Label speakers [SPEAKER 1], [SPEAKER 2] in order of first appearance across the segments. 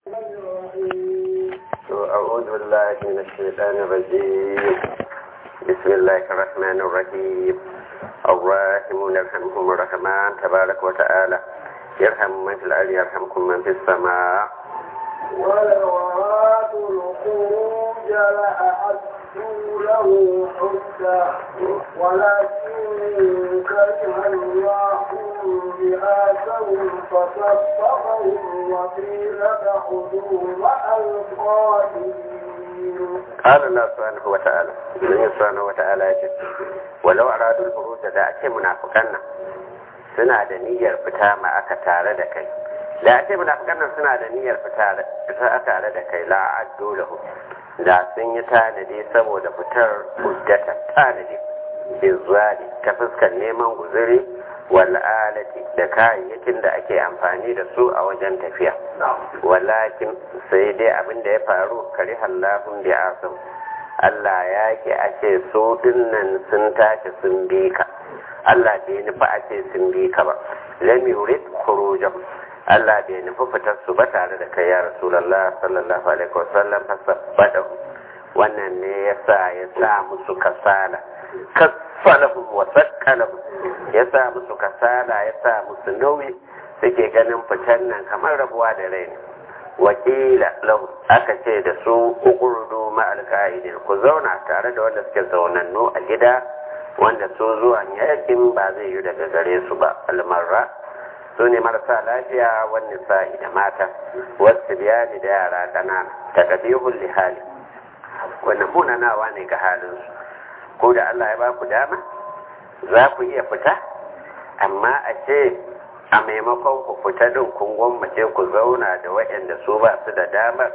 [SPEAKER 1] أعوذ بالله من الشيطان الرجيم بسم الله الرحمن الرحيم الراحمون يرحمهم الرحمن تبارك وتعالى يرحم من في الأرض يرحمكم من في السماء
[SPEAKER 2] ولو أرادوا الخروج لأعدوا له حجة ولكن كره الله بآسهم فصدقهم وقيل ادخلوا مع القائلين
[SPEAKER 1] قال الله سبحانه وتعالى من سبحانه وتعالى يجب ولو أرادوا الخروج da ake munafukan nan suna da niyyar fita ma aka tare da kai da ake munafukan nan suna da niyyar fita tare da kai la addu lahu da sun yi tanadi saboda fitar hujjata tanadi izwali ta fuskar neman guzuri wal alati da kayayyakin da ake amfani da su a wajen tafiya walakin sai dai abin da ya faru kari hallahun bi asam Allah ya ke ake so dinnan sun tashi sun bi ka Allah bai nufi a ce sun bi ka ba lam yurid khurujahum Allah bai nufi fitar su ba tare da kai ya Rasulullah sallallahu alaihi wasallam fasabbadahu wannan ne yasa ya sa musu kasala kasalahum wa sakkalahum ya sa musu kasala ya sa musu nauyi suke ganin fitan nan kamar rabuwa da rai wakila lahu aka ce da su ukurdu ma alka'idin ku zauna tare da wanda suke zaunannu a gida wanda su zuwan yakin ba zai yi daga gare su ba almarra su ne marasa lafiya wani sa'i da mata wasu biyani da yara ƙanana ta ƙabihun lihali wannan munanawa ne ga halinsu ko da Allah ya ba ku dama za ku iya fita amma a ce a maimakon ku fita din kun gwammace ku zauna da waɗanda su ba su da damar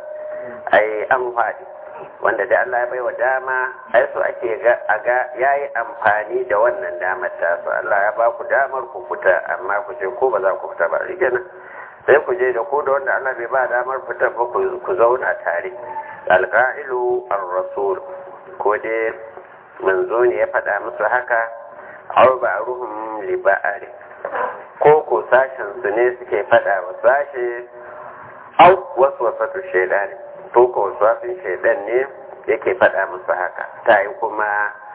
[SPEAKER 1] ai an faɗi wanda da Allah ya baiwa dama ai su ake ga a ga yayi amfani da wannan damar ta su Allah ya ba ku damar ku fita amma ku ce ko ba za ku fita ba rikenan sai ku je da ko da wanda Allah bai ba damar fita ba ku zauna tare alqa'ilu ar-rasul ko dai manzo ne ya faɗa musu haka aw ba'ruhum li ba'ari ko ko sashen su ne suke faɗa wa sashe au wasu wasatu shaidani to ko wasu shaidan ne yake faɗa musu haka ta yi kuma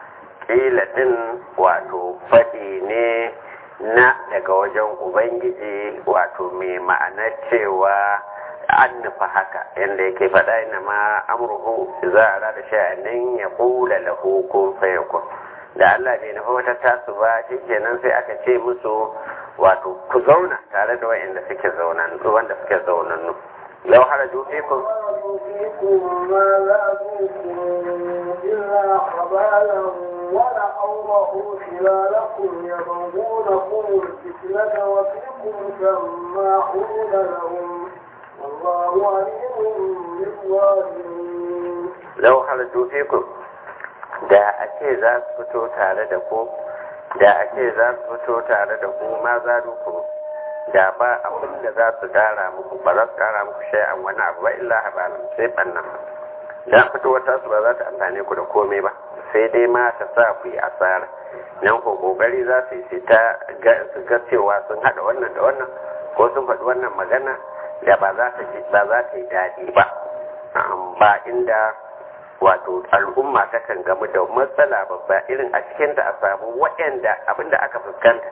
[SPEAKER 1] ƙila ɗin wato faɗi ne na daga wajen ubangiji wato mai ma'anar cewa an nufa haka yadda yake faɗa ina ma amurhu za a rada sha'anin ya kula lahu kun fayakun da Allah bai nufa wata tasu ba shi kenan sai aka ce musu wato ku zauna tare da wa'anda suke zaunan wanda suke zaunannu lau haraju fikum
[SPEAKER 2] فيكم ما زادوكم إلا خبالا ولأوضعوا خلالكم يبغونكم الفتنة وفيكم سماعون لهم والله عليم بالظالمين
[SPEAKER 1] lau haraju fikum da a ce za su fito tare da ku da a ce za su fito tare da ku ma za ku da ba abin da za su kara muku ba za su kara muku shay'an wani abu ba illa habalan sai bannan dan fitowar tasu ba za ta amfane ku da komai ba sai dai ma ta sa ku yi asara nan ko kokari za su yi ta ga cewa sun hada wannan da wannan ko sun faɗi wannan magana da ba za ta ba za ta yi daɗi ba ba inda wato al'umma ta kan gamu da matsala babba irin a cikinta a samu waɗanda abinda aka fuskanta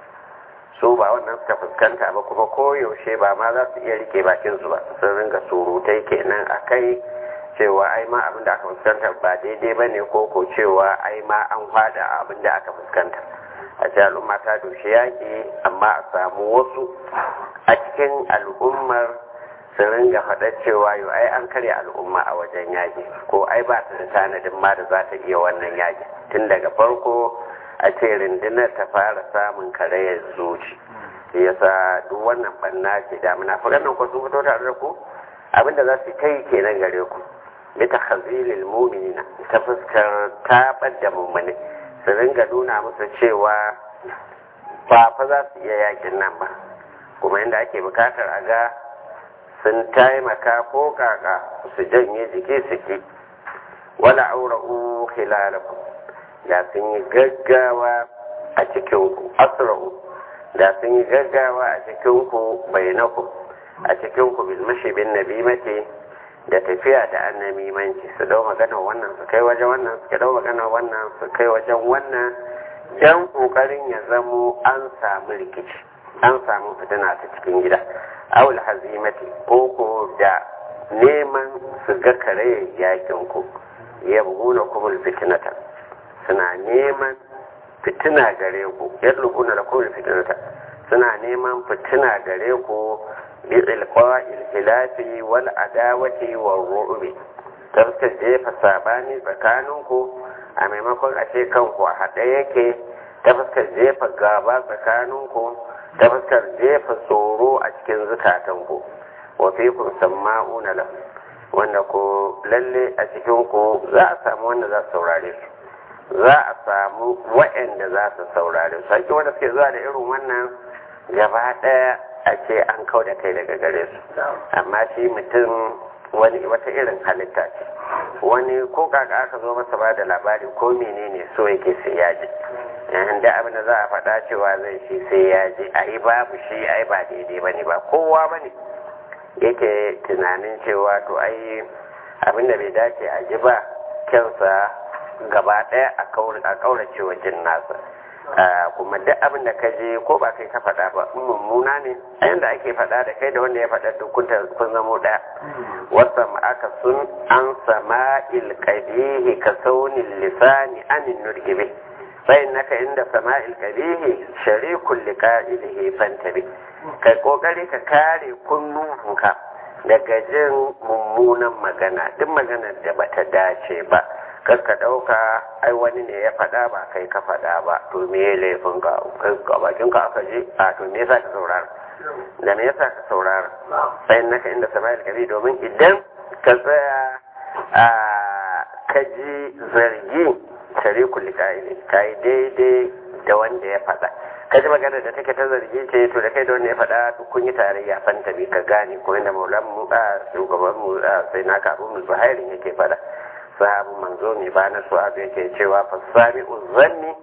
[SPEAKER 1] su ba wannan suka fuskanta ba kuma koyaushe ba ma za su iya rike bakin su ba sun ringa surutai kenan a kai cewa ai ma abinda aka fuskanta ba daidai ba ne ko ko cewa ai ma an fada abinda aka fuskanta a ce al'umma ta dushe yaƙi amma a samu wasu a cikin al'ummar sun ringa faɗa cewa yau ai an karya al'umma a wajen yaƙi ko ai ba ta da tanadin ma da za ta iya wannan yaƙi tun daga farko a ce rundunar ta fara samun karayar zuci yasa duk wannan banna ce da muna nan ko sun fito tare da ku abinda za su kai kenan gare ku bi takhazilil mu'minina ta fuskar tabar da mummune su ringa nuna musu cewa ba fa za su iya yakin nan ba kuma inda ake bukatar a ga sun taimaka ko kaka su janye jiki su ki wala aura'u khilalakum da sun yi gaggawa a cikinku asra'u da sun yi gaggawa a cikinku bainaku a cikin ku bil mashibin nabimati da tafiya da annamimanci su dau magana wannan su kai wajen wannan su dau magana wannan su kai wajen wannan dan kokarin ya zamo an samu rikici an samu fitina ta cikin gida awul hazimati ko ko da neman su ga kare yakin ku ya buguna kumul fitinata suna neman fitina gare ku yadda kuna da kumul fitinata suna neman fitina gare ku bi ilqa'il khilafi wal adawati wal ru'bi tafka jefa sabani tsakaninku a maimakon a ce kanku a haɗe yake ta fuskar jefa gaba tsakaninku ta fuskar jefa tsoro a cikin zukatanku wa fikum samma'una lahu wanda ko lalle a cikin ku za a samu wanda za su saurare su za a samu waɗanda za su saurare su ake wanda suke zuwa da irin wannan gaba ɗaya a ce an kau da kai daga gare su amma shi mutum wani wata irin halitta ce wani ko kaka aka zo masa ba da labari ko menene so yake sai ya ji da abin da za a faɗa cewa zai shi sai ya ji a yi babu shi a yi ba daidai ba ne ba kowa ba ne yake tunanin cewa to ai abin da bai dace a ji ba kyansa gaba ɗaya a ƙaurace wajen nasa kuma duk abin da ka je ko ba kai ka faɗa ba mummuna ne a yanda ake faɗa da kai da wanda ya faɗa duk kun zamo ɗaya wasa aka sun an sama ilkabihi ka saunin lisani anin nurgibe sai naka inda sama ilkabihi sharikun liƙa'ilihi fantabi kai kokari ka kare kunnuwanka daga jin mummunan magana duk maganar da bata dace ba kar ka ɗauka ai wani ne ya faɗa ba kai ka faɗa ba to me ya laifin ka ka bakin ka aka je a to me yasa ka saurara da me yasa ka saurara sai naka inda sama'il kabi domin idan ka tsaya a ka ji zargi tare kulli ka'ili kai daidai da wanda ya faɗa ka ji magana da take ta zargi ce to da kai da wanda ya faɗa duk kun yi tarayya fanta bi ka gane ko inda maulan mu a shugaban mu sai naka abu mu zuhairin yake faɗa sahabu manzo mai ba na su'abu yake cewa fasami uzanni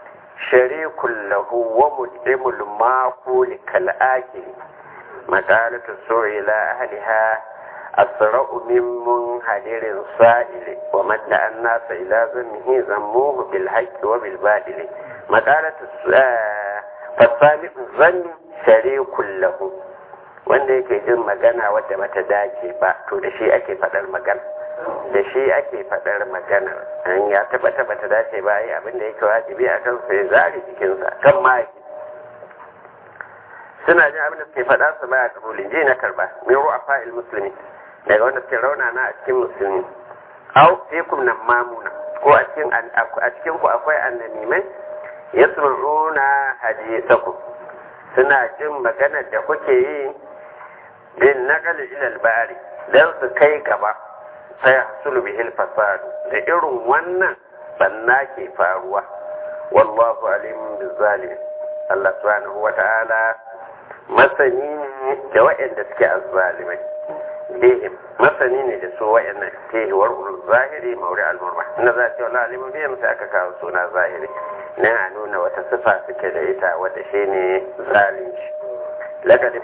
[SPEAKER 1] sharikun lahu wa mudimul maquli kal akili maqalatu su'ila ahliha asra'u min munhadirin sa'ili wa madda an-nasa ila zammihi zammuhu bil haqqi wa bil badili maqalatu fasami uzanni sharikun lahu wanda yake jin magana wadda bata dace ba to da shi ake faɗar magana da shi ake faɗar maganar an ya taba taba ta dace ba yi abin da yake wajibi a kan sai zari jikinsa kan maki suna jin abin da suke faɗa su baya kabulin ji na karba min ru'a fa'il musulmi daga wanda suke rauna na a cikin musulmi au fikum nan mamuna ko a cikin a cikin ku akwai annamimai yasma'una hadisakum suna jin maganar da kuke yi bin naqal ila al-bari dan su kai gaba sai hasulu bihil fasadu da irin wannan banna ke faruwa wallahu alimun bizalim Allah subhanahu wa ta'ala masani ne da waɗanda suke azzalimai bihim masani ne da su waɗanda ke war'ul zahiri mauri al-murma inda za a ce wala alimun bihim sai aka kawo suna zahiri nan a nuna wata sifa suke da ita wadda shi ne zalunci laqad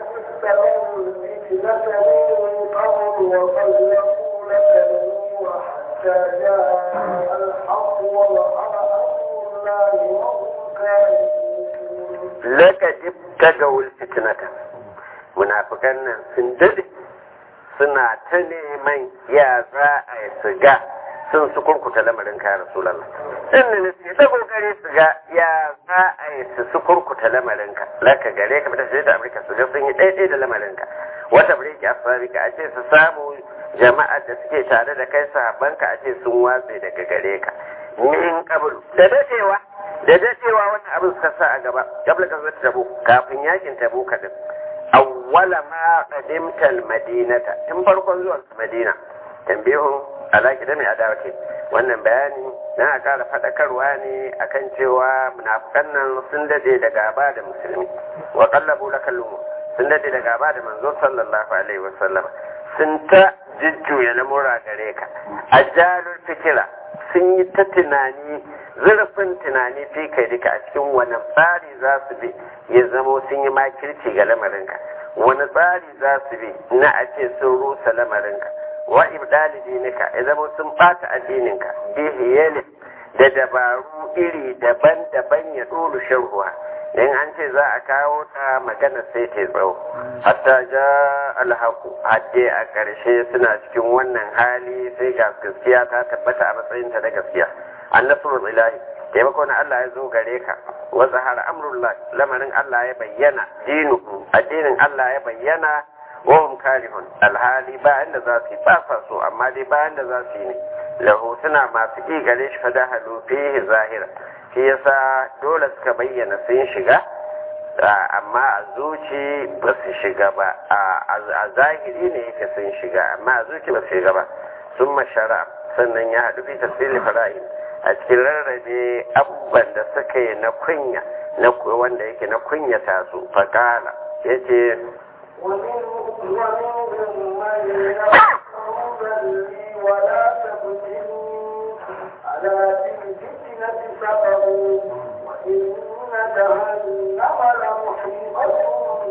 [SPEAKER 2] حتى جاء الحق وظهر أمر الله وهم كارهون
[SPEAKER 1] لقد ابتدوا الفتنة munafikan nan sun dade suna ta neman ya za a yi su ga sun su kurkuta lamarin kayan rasulallah sun ne su ta kokari su ga ya za a yi su su kurkuta lamarin ka laka gare ka fita shi da amurka su ga sun yi ɗaiɗai da lamarin ka wata birki a a ce su samu jama'ar da suke tare da kai sahabbanka a ce sun watse daga gare ka min kabul da dadewa da dadewa wannan abin suka sa a gaba kabla ka zata tabo kafin yakin tabo kadin awwala ma qadimta almadinata tun farkon zuwan madina tambihun alaki da mai adawati wannan bayani na a kara fadakarwa ne akan cewa munafikan nan sun dade da gaba da musulmi wa qallabu lakal sun dade da gaba da manzo sallallahu alaihi wasallam sun ta jujjuya lamura gare ka a jarar fikira sun yi ta tunani zurfin tunani fi kai duka a cikin wani tsari za su bi ya zamo sun yi makirci ga lamarinka wani tsari za su bi na a ce sun rusa lamarinka wa ibdali dinika ya zama sun bata addininka bihiyali da dabaru iri daban-daban ya dolu sharhuwa in an ce za a kawo ta magana sai ta tsawo hatta ja alhaku hadde a ƙarshe suna cikin wannan hali sai ga gaskiya ta tabbata a matsayinta na gaskiya annasrul ilahi taimako na Allah ya zo gare ka wa zahara amrullah lamarin Allah ya bayyana dinuhu addinin Allah ya bayyana wa hum karihun alhali ba inda za su yi ba sa so amma dai ba inda za su yi ne lahu suna masu ƙi gare shi fada halu fihi zahira shi yasa dole suka bayyana sun shiga amma a zuci ba su shiga ba a zahiri ne yake sun shiga amma a zuci ba su shiga ba sun mashara sannan ya haɗu fi tafsili fara'in a cikin rarrabe abubuwan da suka yi na kunya na wanda yake na kunyata su faƙala ya ce
[SPEAKER 2] ولا تفتنوا على الفتنة سقطوا وإن جهنم لمحيطة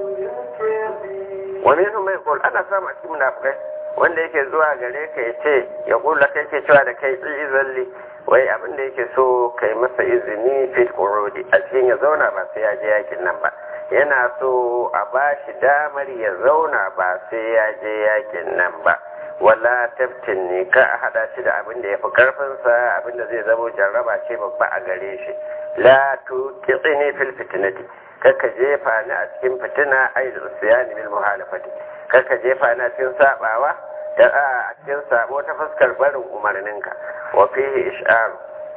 [SPEAKER 2] بالكافرين
[SPEAKER 1] ومنهم من يقول أنا سامع في منافقين wanda yake zuwa gare ka ya ce ya kula kai ke cewa da kai izalli wai abin da yake so kai masa izini fil qurudi a cikin ya zauna ba sai ya je yakin nan ba yana so a ba shi damar ya zauna ba sai ya je yakin nan ba wala taftin ne ka a hada shi da abin da ya fi karfinsa abin da zai zamo jarraba ce babba a gare shi la tu kitsini fil fitnati kaka jefa ni a cikin fitina ai da usiyani bil muhalafati kaka jefa ni a cikin sabawa da a cikin sabo ta fuskar barin umarninka wa fihi ish'ar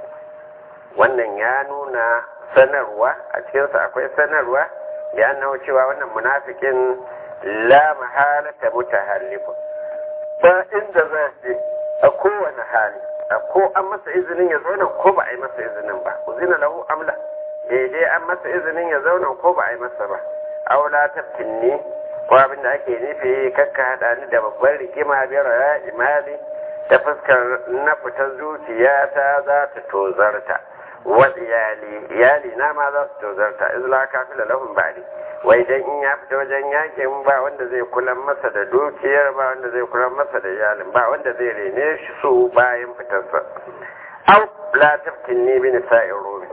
[SPEAKER 1] wannan ya nuna sanarwa a cikinsa akwai sanarwa da annahu cewa wannan munafikin la mahalata mutahallifun ba inda za je a kowane hali a ko an masa izinin ya zauna ko ba a yi masa izinin ba uzina lahu amla daidai an masa izinin ya zauna ko ba a yi masa ba aula tafkinni ko abin da ake nufi kakka haɗa ni da babban rigima biyar ya imali ta fuskar na fitar zuciya ta za ta tozarta wal iyali iyali na ma za su tozarta izla kafila lahum ba'di wai dan in ya fita wajen yakin ba wanda zai kula masa da dukiyar ba wanda zai kula masa da iyalin ba wanda zai rene shi su bayan fitarsa au la taftinni bi nisa'ir rumi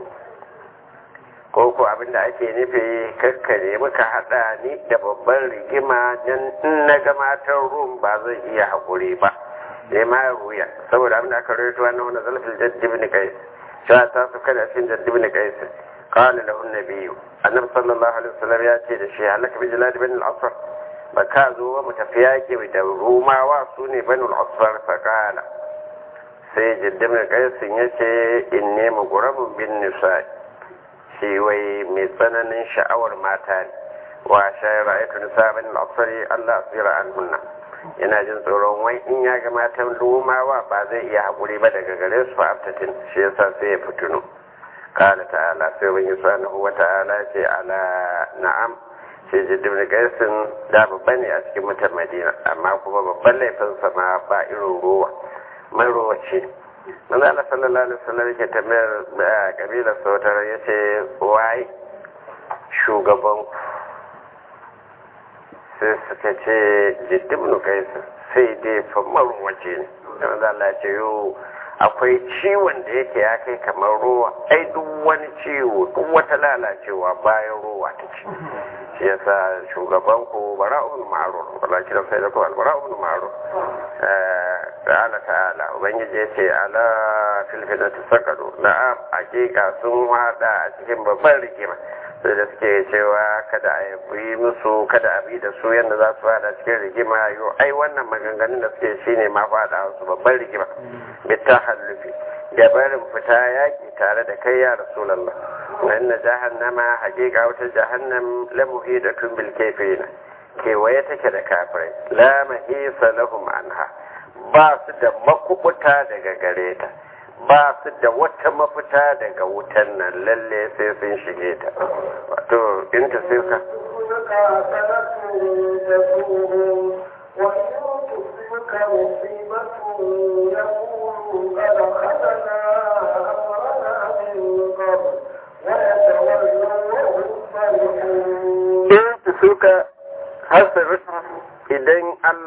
[SPEAKER 1] ko ko abin da ake nufi kakkare muka hada ni da babban rigima dan in na ga matan rum ba zai iya haƙuri ba sai ma ruya saboda abin da aka rawaito wannan wannan zalfil jadd ibn qais cewa ta su kada cikin jadd ibn qais qala lahu an-nabiy annabi sallallahu alaihi wasallam ya ce da shi halaka bi jalad ibn al-asfar ba ka zo ba mu tafi yaƙi da rumawa su ne banu al-asfar fa qala sai jadd ibn qais ya ce inni mughramun bin nisa'i shi wai mai tsananin sha'awar mata ne wa shayar ra'ayatu nisabin al-asfari Allah asira anhunna yana jin tsoron wai in ya ga matan lumawa ba zai iya haƙuri ba daga gare su fa'aftatin shi yasa sai ya fitinu kala ta'ala sai wani subhanahu wa ta'ala ce ala na'am shi jiddin da gaisin da babba ne a cikin mutan madina amma kuma babban laifinsa ma ba irin ruwa mai ruwa ce manzo Allah sallallahu alaihi wasallam yake tambayar kabilar sautar yace wai shugaban sai suka ce jiddibnu kaisa sai dai famar waje ne da manzo Allah ya ce yo akwai ciwon da yake ya kai kamar ruwa ai duk wani ciwo duk wata lalacewa bayan ruwa ta ce shi yasa shugaban ku bara'un ma'ruf wala kiran sai da ku bara'un ma'ruf ta'ala ta'ala ubangiji ya ce ala fil fitnati sakadu na'am hakika sun wada a cikin babban rigima sai da suke cewa kada a yi musu kada a bi da su yadda za su fada cikin rigima yo ai wannan maganganun da suke shine ma fada su babban rigima bitta hallufi da barin fita yaki tare da kai ya rasulullah wa inna jahannama haqiqa wata jahannam la muhidatun bil kafirin kewaye take da kafirai la mahisa lahum anha ba su da makubuta daga gare ta ba su da wata mafita daga wutan nan lalle sai sun shige ta wato in ta sai ka
[SPEAKER 2] وإن تصبك مصيبة يقولوا قد أخذنا أمرنا من قبل ويتولوا وهم فرحون
[SPEAKER 1] in ta suka har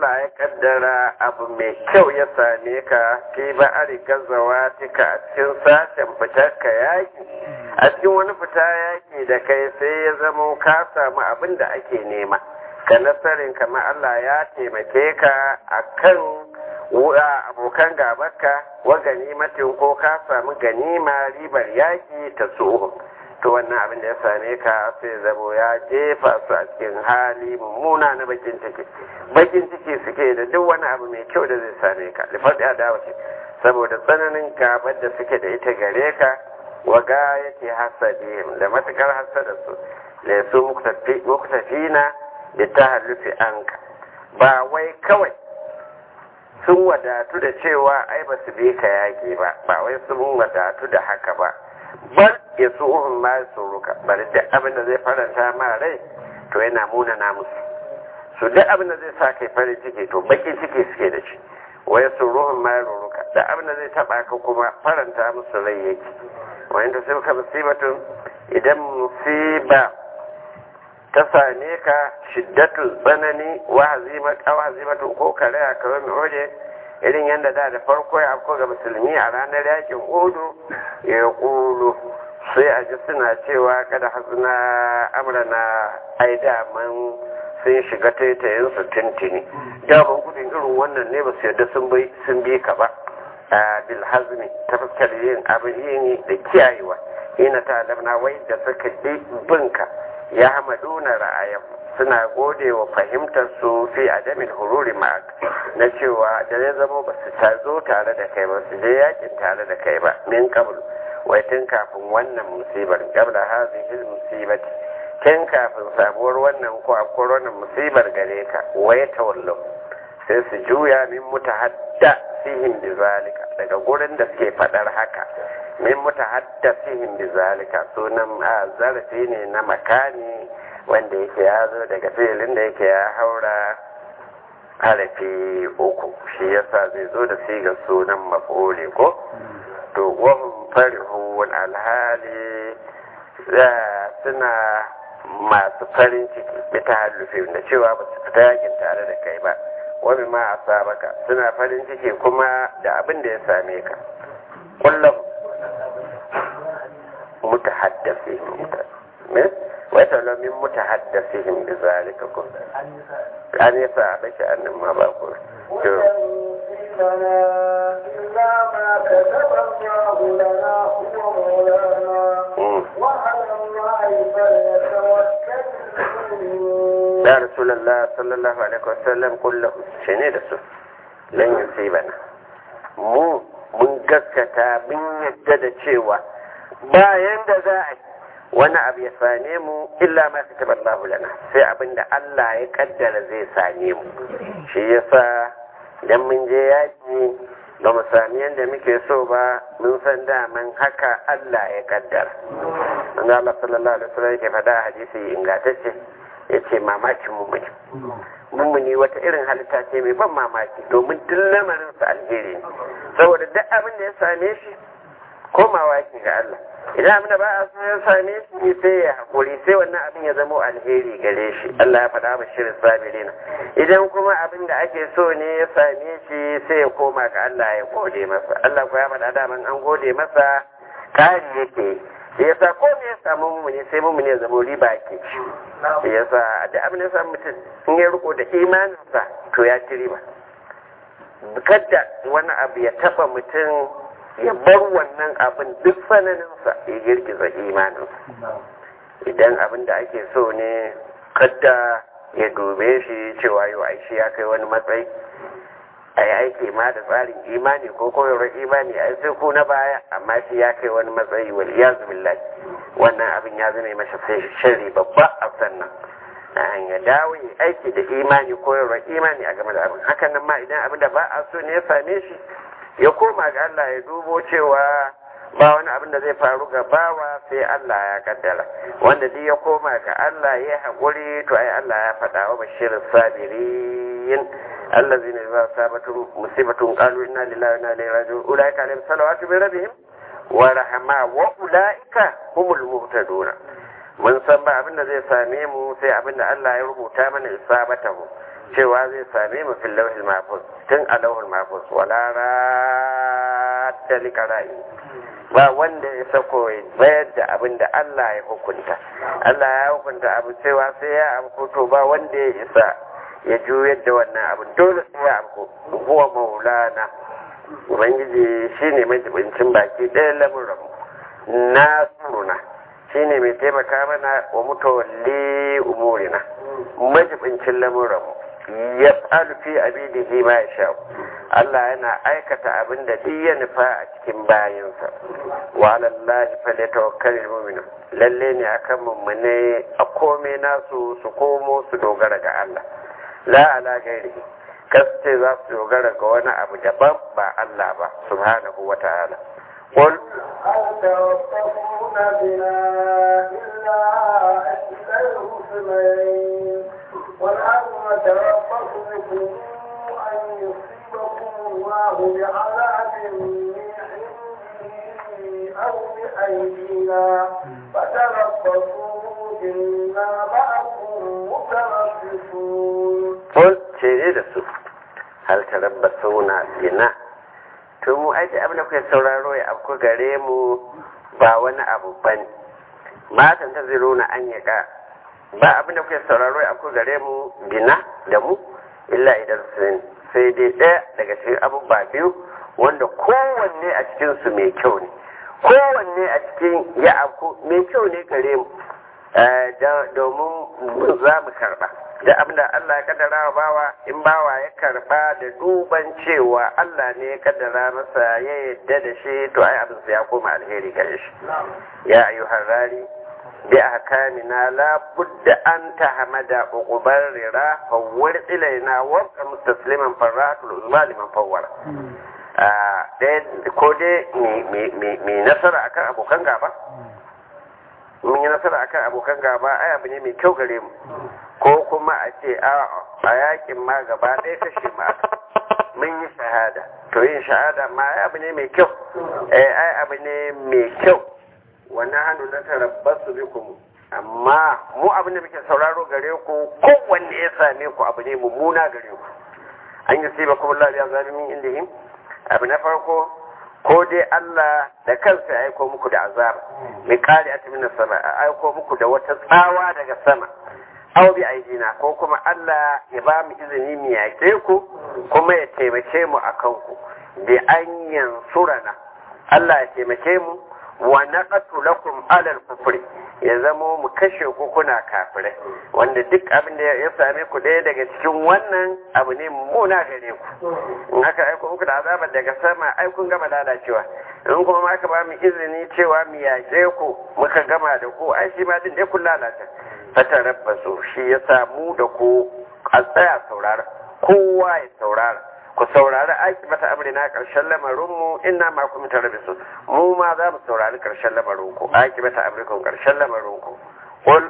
[SPEAKER 1] Allah ya kaddara abu mai kyau ya same ka fi ba a riga zawatika a cikin sashen fitar ka yaki a cikin wani fita yaki da kai sai ya zamo ka samu abin da ake nema ka nasarin kamar Allah ya taimake ka a kan abokan gabarka wa ganimatin ko ka samu ganima ribar yaki ta tsohon to wannan abin da ya same ka sai zabo ya jefa su a cikin hali mummuna na bakin ciki bakin ciki suke da duk wani abu mai kyau da zai same ka lifar adawa ce saboda tsananin gabar da suke da ita gare ka wa ga yake hasadihim da matukar hasada su da su muktafina da ta halufi anka ba wai kawai sun wadatu da cewa ai ba su bi ka yaki ba ba wai sun wadatu da haka ba bar ya su uhun ma su ruka bari duk abin da zai faranta ma rai to yana muna na musu su duk abin da zai sa kai farin ciki to bakin ciki suke da shi waya su ruhun ma ruka duk abin da zai taba ka kuma faranta musu rai yake wayan da sai ka musibatun idan musiba ta same ka shiddatul tsanani wa hazimatu ko kare a kawai mai irin yadda da da farko ya afko ga musulmi a ranar yakin odu ya kulu sai a ji suna cewa kada hasuna amrana ai daman sun shiga taitayin su tintini daman gudun irin wannan ne ba su yadda sun bi ka ba a bilhazmi ta fuskar yin abin yin da kiyayewa ina ta lamna wai da suka binka ya hamaduna ra'ayan suna gode wa fahimtar su fi adamin hururi ma'ak na cewa da ya zama ba su tazo tare da kai ba su je yakin tare da kai ba min kabul wai tun kafin wannan musibar qabla hadhihi musibati tun kafin sabuwar wannan ko akwai wannan musibar gare ka wai tawallu sai su juya min mutahadda fihim bizalika daga gurin da suke fadar haka min mutahadda fihim bizalika sunan zarafi ne na makani wanda yake ya zo daga filin da yake ya haura harafi uku shi yasa zai zo da sigar sunan maf'uli ko to wahum farihun alhali suna masu farin ciki bita hallufi da cewa ba su fita yakin tare da kai ba wani ma a sabaka suna farin ciki kuma da abin da ya same ka kullum mutahaddasi mutahaddasi ويتولى من متحدثهم بذلك كله أن يساعدك أن ما بقول
[SPEAKER 2] يصيبنا إلا ما كتب الله لنا هو مولانا وعلى الله فليتوكل المؤمنون
[SPEAKER 1] يا رسول الله صلى الله عليه وسلم قل له شنو ده لن يصيبنا mu mun gaskata mun yadda da cewa bayan da za a wani abu ya same mu illa ma ka taɓa Allah lana sai abin da Allah ya kaddara zai same mu shi yasa idan mun je yaƙi ba mu sami yadda muke so ba mun san daman haka Allah ya kaddara manzo Allah sallallahu alaihi wasallam yake faɗa a hadisi ingantacce yace mamakin mu mutum mummuni wata irin halitta ce mai ban mamaki domin duk lamarin sa alheri ne saboda duk abin da ya same shi komawa yake ga Allah idan abin da ba a so ya same shi sai ya haƙuri sai wannan abin ya zama alheri gare shi Allah ya faɗa ba shirin sabirina idan kuma abin da ake so ne ya same shi sai ya koma ga Allah ya gode masa Allah ko ya faɗa daman an gode masa kari yake shi yasa ko me ya samu mumuni sai mumuni ya zama riba ke ci shi yasa da abin da ya samu mutum in ya riko da imaninsa to ya ci riba kada wani abu ya taɓa mutum ya bar wannan abin duk sananinsa ya girgiza imaninsa idan abin da ake so ne kadda ya dube shi cewa yau aishi ya kai wani matsayi a yi aiki ma da tsarin imani ko koyarwar imani a sai ko na baya amma shi ya kai wani matsayi wal iyazu billahi wannan abin ya zama masa sai shari babba a sannan ya dawo ya aiki da imani koyarwar imani a game da abin hakan nan ma idan abin da ba a so ne ya same shi ya koma ga Allah ya dubo cewa ba wani abin da zai faru ga bawa sai Allah ya kaddara wanda duk ya koma ga Allah ya haƙuri to ai Allah ya faɗa wa bashirin sabirin allazina idza asabatuhum musibatun qalu inna lillahi wa inna ilaihi raji'un ulaika alaihim salawatu min rabbihim wa rahma wa ulaika humul muhtadun mun san ba abin da zai same mu sai abin da Allah ya rubuta mana isabatahu cewa zai same mu fil lawhil mahfuz tun a lawhil mahfuz wala radda liqara'i ba wanda ya sako bayar da abin da Allah ya hukunta Allah ya hukunta abu cewa sai ya abu to ba wanda ya isa ya juyar da wannan abin dole sai ya abu huwa maulana ubangiji shine mai jibincin baki ɗaya lamuran na suruna shine mai taimaka mana wa mutawalli umurina majibincin lamuran ya tsalu fi abidihi ma ya sha Allah yana aikata abin da duk ya nufa a cikin bayansa wa alallahi falyatawakkalul mu'minun lalle ne akan mummune a komai nasu su komo su dogara ga Allah la ala gairihi kaste za su dogara ga wani abu daban ba Allah ba subhanahu wa ta'ala قل
[SPEAKER 2] هل توقفون بنا إلا إحدى الحسنين والأرض نتربص بكم أن يصيبكم الله بعذاب من عنده أو بأيدينا فتربصوا إنا معكم متربصون
[SPEAKER 1] قل شيء da su hal tarabbasuna bina to mu aiki abin da kuke sauraro ya afku gare mu ba wani abu bane matan ta ziro na an yaƙa ba abin da kuke sauraro ya afku gare mu bina da mu illa idan sun sai dai ɗaya daga cikin abubuwa biyu wanda kowanne a cikinsu mai kyau ne kowanne a cikin ya afku mai kyau ne gare mu domin za mu karɓa da abin da Allah ya kaddara wa bawa in bawa ya karba da duban cewa Allah ne ya kaddara masa ya yadda da shi to ai abin ya koma alheri gare shi ya ayyuhar rari bi ahkamina la budda an tahmada uqubar rira fawwar ilaina wa mustasliman faratul uzma liman fawwara ko dai mai nasara akan abokan gaba mun yi nasara akan abokan gaba ai abu ne mai kyau gare mu ko kuma a ce a yakin ma gaba ɗaya kashe ma mun yi shahada to yin shahada ma ai abu ne mai kyau eh ai abu ne mai kyau wannan hannu na tarabbasu bikum amma mu abin da muke sauraro gare ku kowanne ya same ku abu ne mummuna gare ku an yi sai ba kuma Allah ya zalimin indihim abu na farko ko dai Allah da kansa ya aiko muku da azaba mai kare a cikin sama a aiko muku da wata tsawa daga sama aw bi aidina ko kuma Allah ya ba mu izini mu yaƙe ku kuma ya taimake mu akan ku bi an yansurana Allah ya taimake mu wa naqatu lakum alal kufri ya zamo mu kashe ku kuna kafirai wanda duk abin da ya same ku ɗaya daga cikin wannan abu ne mummuna gare ku in aka aiko muku da azabar daga sama ai kun gama lalacewa in kuma ma aka ba mu izini cewa mu yaƙe ku muka gama da ku ai shi ma din dai kun lalata fata rabbasu shi ya samu da ku a tsaya saurara kowa ya saurara ku saurari aiki mata amrina ƙarshen lamarinmu ina ma kuma tare da su mu ma za mu saurari ƙarshen lamarinku aiki mata amrikun ƙarshen lamarinku ƙul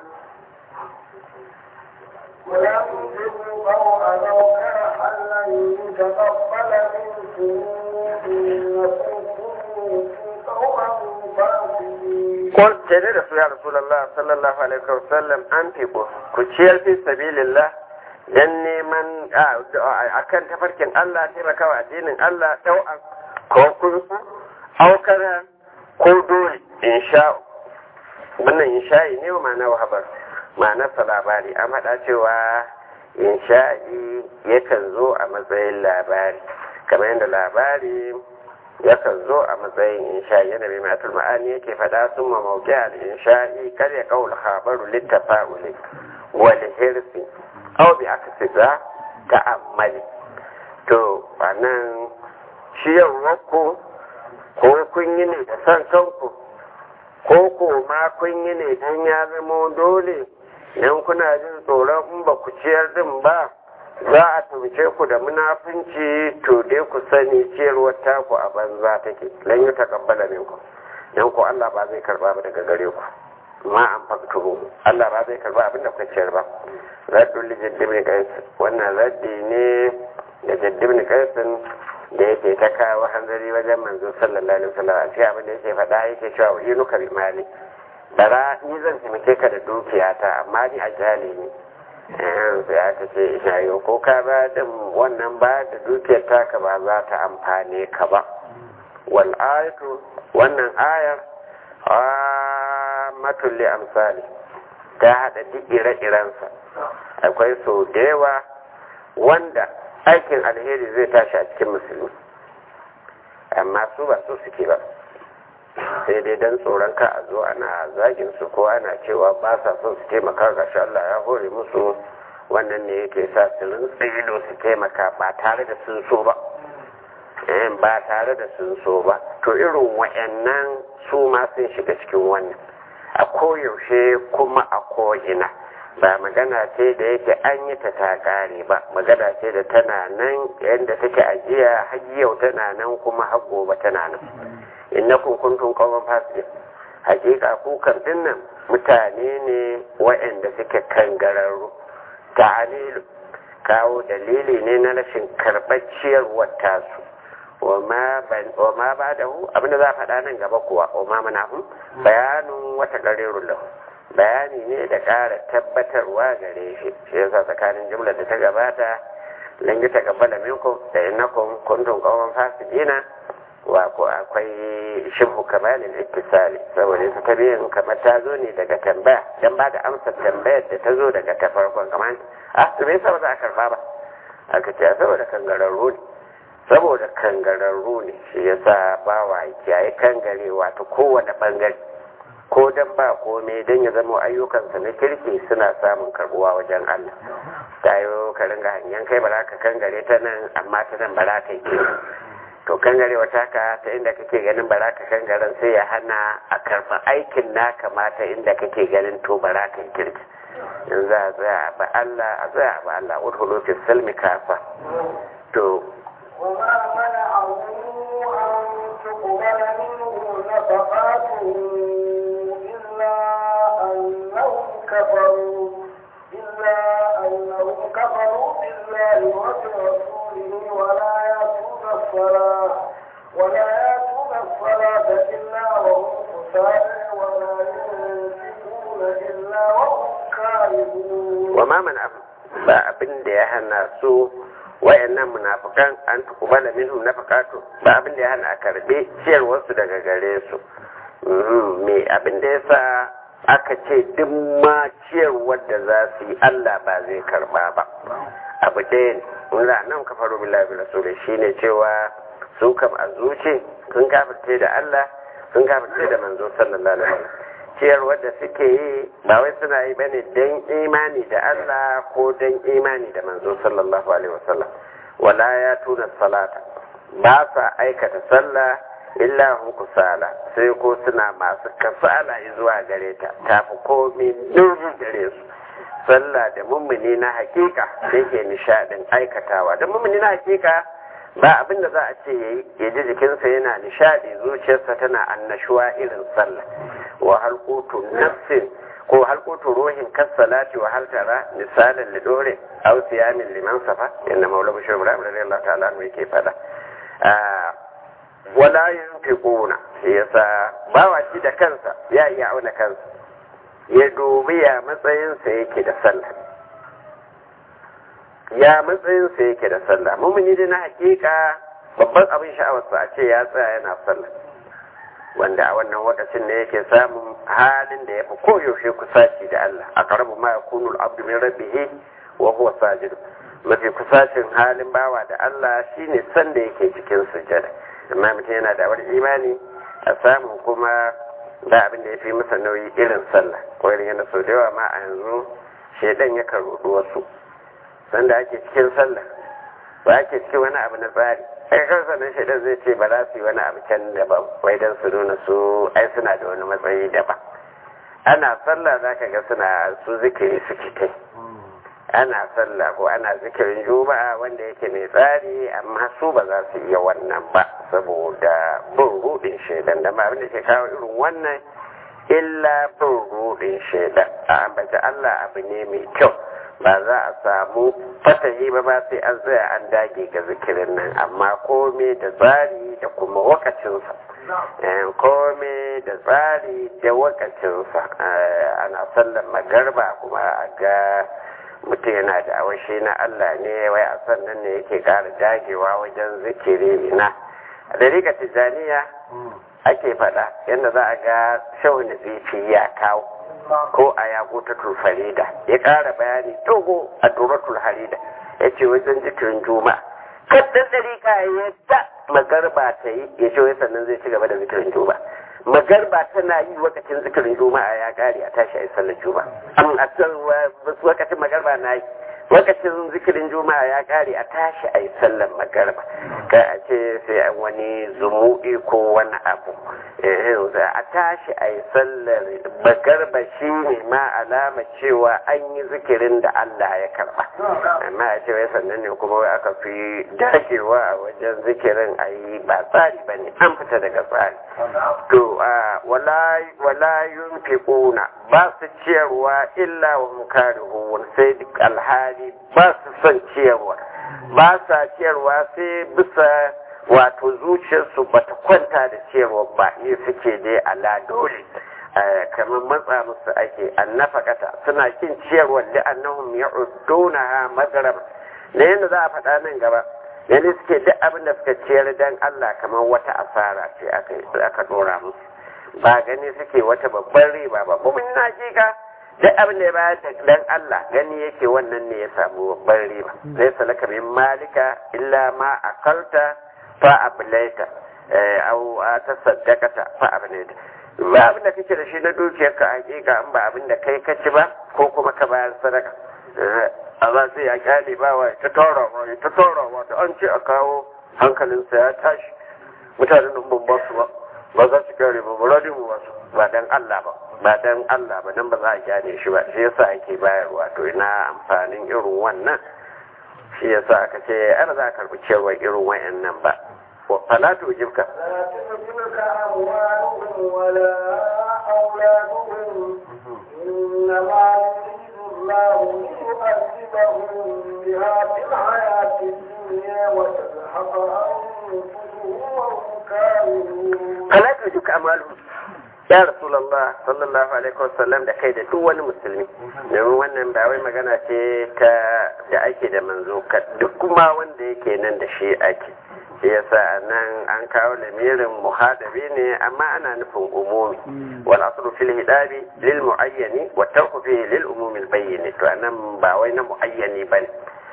[SPEAKER 2] وينفقوا طوعا لو كرها لن يتقبل منكم إنكم كنتم قوما فاسقين
[SPEAKER 1] قل تجد رسول الله رسول الله صلى الله عليه وسلم أنفقوا كتشير في سبيل الله dan neman a kan tafarkin Allah taimakawa addinin Allah ɗau'an ko kunsu aukara ko dole in sha wannan in sha'i ne wa ma'ana wahabar ma'anarsa labari an haɗa cewa in sha'i yakan zo a matsayin labari kamar yadda labari yakan zo a matsayin in sha'i yana mai matul ma'ani yake faɗa sun ma mauki al in sha'i kar ya kawo habaru littafa'uli wal hirsi aw bi aksiza ta'ammali to wannan ciyarwarku ko kun yi ne da san kanku ko ko ma kun yi ne don ya zama dole idan kuna jin tsoron in ba ku ciyar din ba za a tumce ku da munafunci to dai ku sani ciyarwar taku a banza take lan yi takabbala minku dan ku Allah ba zai karba ba daga gare ku ma an faktuhu Allah ba zai karba abin da kuka ciyar ba raddun li jaddibni qais wannan raddi ne da jaddibni qaisin da yake ta kawo hanzari wajen manzo sallallahu alaihi wasallam a cikin abin da yake faɗa yake cewa inuka bi mali bara ni zan taimake ka da dukiyata amma ni a jali ne sai aka ce shayo ko ka ba din wannan ba da dukiyar taka ba za ta amfane ka ba wal ayatu wannan ayar amatul li amsali ta hada duk ire-irensa akwai sau da yawa wanda aikin alheri zai tashi a cikin musulmi amma su ba su suke ba sai dai don tsoron ka a zo ana zagin su ko ana cewa ba sa son su taimaka ga shi Allah ya hore musu wannan ne yake sa su rinsa ido su taimaka ba tare da sun so ba ba tare da sun so ba to irin wa'annan su ma sun shiga cikin wannan a koyaushe kuma a ko'ina ba magana ce da yake an yi ta ta kare ba magana ce da tana nan yadda take ajiya har yau tana nan kuma har gobe tana nan innakum kuntum qawman fasiqin hakika ku kan dinnan mutane ne waɗanda suke kangararru ta'alilu kawo dalili ne na rashin karɓar ciyarwar tasu wa ma ba da hu abinda za a faɗa nan gaba kuwa wa ma mana hun bayanin wata ƙarerun lahu bayani ne da ƙara tabbatarwa gare shi shi yasa tsakanin jumlar da ta gabata langi ta gabbala minkum da innakum kuntum qawman fasiqina wa ko akwai shibhu kamalin ittisali saboda ita ta biyan kamar ta zo ne daga tambaya dan ba da amsar tambayar da ta zo daga ta farkon kamar ah to me yasa ba za a karba ba aka ce saboda kangararru ne saboda kangararru ne shi yasa ba wa kiyaye kangarewa ta kowane bangare ko dan ba komai dan ya zama ayyukansa na kirki suna samun karbuwa wajen Allah tayo ka ringa hanyar kai ba za ka kangare ta nan amma ta nan ba za ka yi to kangare wata ka ta inda kake ganin ba za ka kangaren sai ya hana a karɓa aikin naka mata inda kake ganin to ba za ka yi kirki in za a tsaya ba Allah a tsaya ba Allah udhulu fi salmi kafa to
[SPEAKER 2] وما منعه أن تقبل منه نفقاته إلا أنهم كفروا إلا أنهم كفروا بالله وبرسوله ولا يأتون الصلاة ولا يأتون الصلاة إلا وهم كسالى ولا ينفقون إلا وهم كارهون
[SPEAKER 1] وما منعهم ba abin da ya hana su wayannan munafikan an tukubala minhum nafaqatu ba abin da ya hana a karbe ciyarwarsu daga gare su me abin da yasa aka ce duk ma ciyarwar da za su yi Allah ba zai karba ba abu ɗaya ne wanda nan ka faru billahi bi rasuli shine cewa su kam a zuci sun kafirce da Allah sun kafirce da manzo sallallahu alaihi wasallam ciyarwar da suke yi ba wai suna yi bane dan imani da Allah ko dan imani da manzo sallallahu alaihi wasallam wala ya tuna salata ba sa aikata sallah illa hum kusala sai ko suna masu kasala zuwa gare ta tafi komai durin gare su sallah da mummuni na hakika yake nishadin aikatawa da mummuni na hakika ba abin da za a ce yayi ya ji jikinsa yana nishadi zuciyarsa tana annashuwa irin sallah wa halqutu nafsin ko halqutu ruhin kasalati wa hal tara misalan lidore aw siyamin liman safa inna maula bashir ibrahim radiyallahu ta'ala anhu yake fada wala yunfiquna yasa bawa shi da kansa ya iya auna kansa ya dubi ya matsayinsa yake da sallah ya matsayinsa yake da sallah mumuni da na hakika babban abin sha'awarsa a ce ya tsaya yana sallah wanda a wannan lokacin ne yake samun halin da ya fi koyaushe kusaci da Allah a karabu ma yakunu al-abdu min rabbihi wa huwa sajid mafi kusacin halin bawa da Allah shine san da yake cikin sujada amma mutum yana da wani imani a samun kuma da abin da ya fi masa nauyi irin sallah ko irin yana sau da yawa ma a yanzu shaidan yakan rudu wasu sanda ake cikin sallah ba ake cikin wani abu na tsari ai kan sannan shaidan zai ce ba za su yi wani abu can daban wai don su nuna su ai suna da wani matsayi daban ana sallah za ka ga suna su zikiri suke kai ana sallah ko ana zikirin juma'a wanda yake mai tsari amma su ba za su iya wannan ba saboda bin rudin shaidan da ba abin da ke kawo irin wannan illa bin rudin shaidan a ambaci Allah abu ne mai kyau ba za a samu fatahi ba ba sai an tsaya an dage ga zikirin nan amma kome da tsari da kuma wakacinsa kome da tsari da wakacinsa ana sallan magarba kuma a ga mutum yana da awashi na Allah ne wai a sannan ne yake ƙara dagewa wajen zikiri na a dariƙa tijjaniya ake faɗa yadda za a ga shawun zifi ya kawo ko a yago ta tulfarida ya ƙara bayani dogo a turatul harida ya ce wajen zikirin juma'a kaddan dariƙa ya ta magarba ta yi ya ce wai sannan zai ci gaba da zikirin juma'a magarba tana yi lokacin zikirin juma'a ya kare a tashi a yi sallar juma'a an a lokacin magarba na yi lokacin zikirin juma'a ya kare a tashi a yi sallar magarba ka a ce sai an wani zumu'i ko wani abu a tashi a yi sallar magarba shi ne ma alama cewa an yi zikirin da Allah ya karba amma a ce wai sannan ne kuma wai aka fi dagewa a wajen zikirin a yi ba tsari ba ne an fita daga tsari to wala yunfiquna ba su ciyarwa illa wa mukarihun sai duk alhali ba su son ciyarwa ba sa ciyarwa sai bisa wato zuciyarsu ba ta kwanta da ciyarwa ba ne suke dai ala dole kamar matsa musu ake annafakata suna kin ciyarwa da annahum ya'udduna magarab da yadda za a faɗa nan gaba yanzu suke duk abin da suka ciyar dan Allah kamar wata asara ce aka dora musu ba gani suke wata babban riba ba kuma na ka duk abin da ya bayar dan Allah gani yake wannan ne ya samu babban riba zai salaka min malika illa ma akalta fa ablaita au ta saddakata fa ablaita ba abin da kake da shi na dukiyar ka hakika an ba abin da kai ka ci ba ko kuma ka bayar sadaka Allah sai ya kyale ba wa ta tora wa ta tora wa ta an ce a kawo hankalinsa ya tashi mutanen nan ban ba su ba ba za su kare ba ba mu ba su ba dan Allah ba ba dan Allah ba dan ba za a kyale shi ba shi yasa ake bayarwa to ina amfanin irin wannan shi yasa aka ce ana za a karbi cewa irin wayannan ba wa falatu jibka
[SPEAKER 2] لا تعجبك أموالهم ولا أولادهم إنما يريد الله ليعذبهم بها في الحياة الدنيا وتزهق أنفسهم وهم كافرون
[SPEAKER 1] falatu jibka amalu ya rasulullah sallallahu alaihi wasallam da kai da duk wani musulmi domin wannan ba wai magana ce ta da ake da manzo ka duk kuma wanda yake nan da shi ake shi yasa nan an kawo lamirin muhadabi ne amma ana nufin umumi wal aslu fil hidabi lil muayyani wa tarku fihi lil umumi al bayyin to anan ba wai na muayyani bane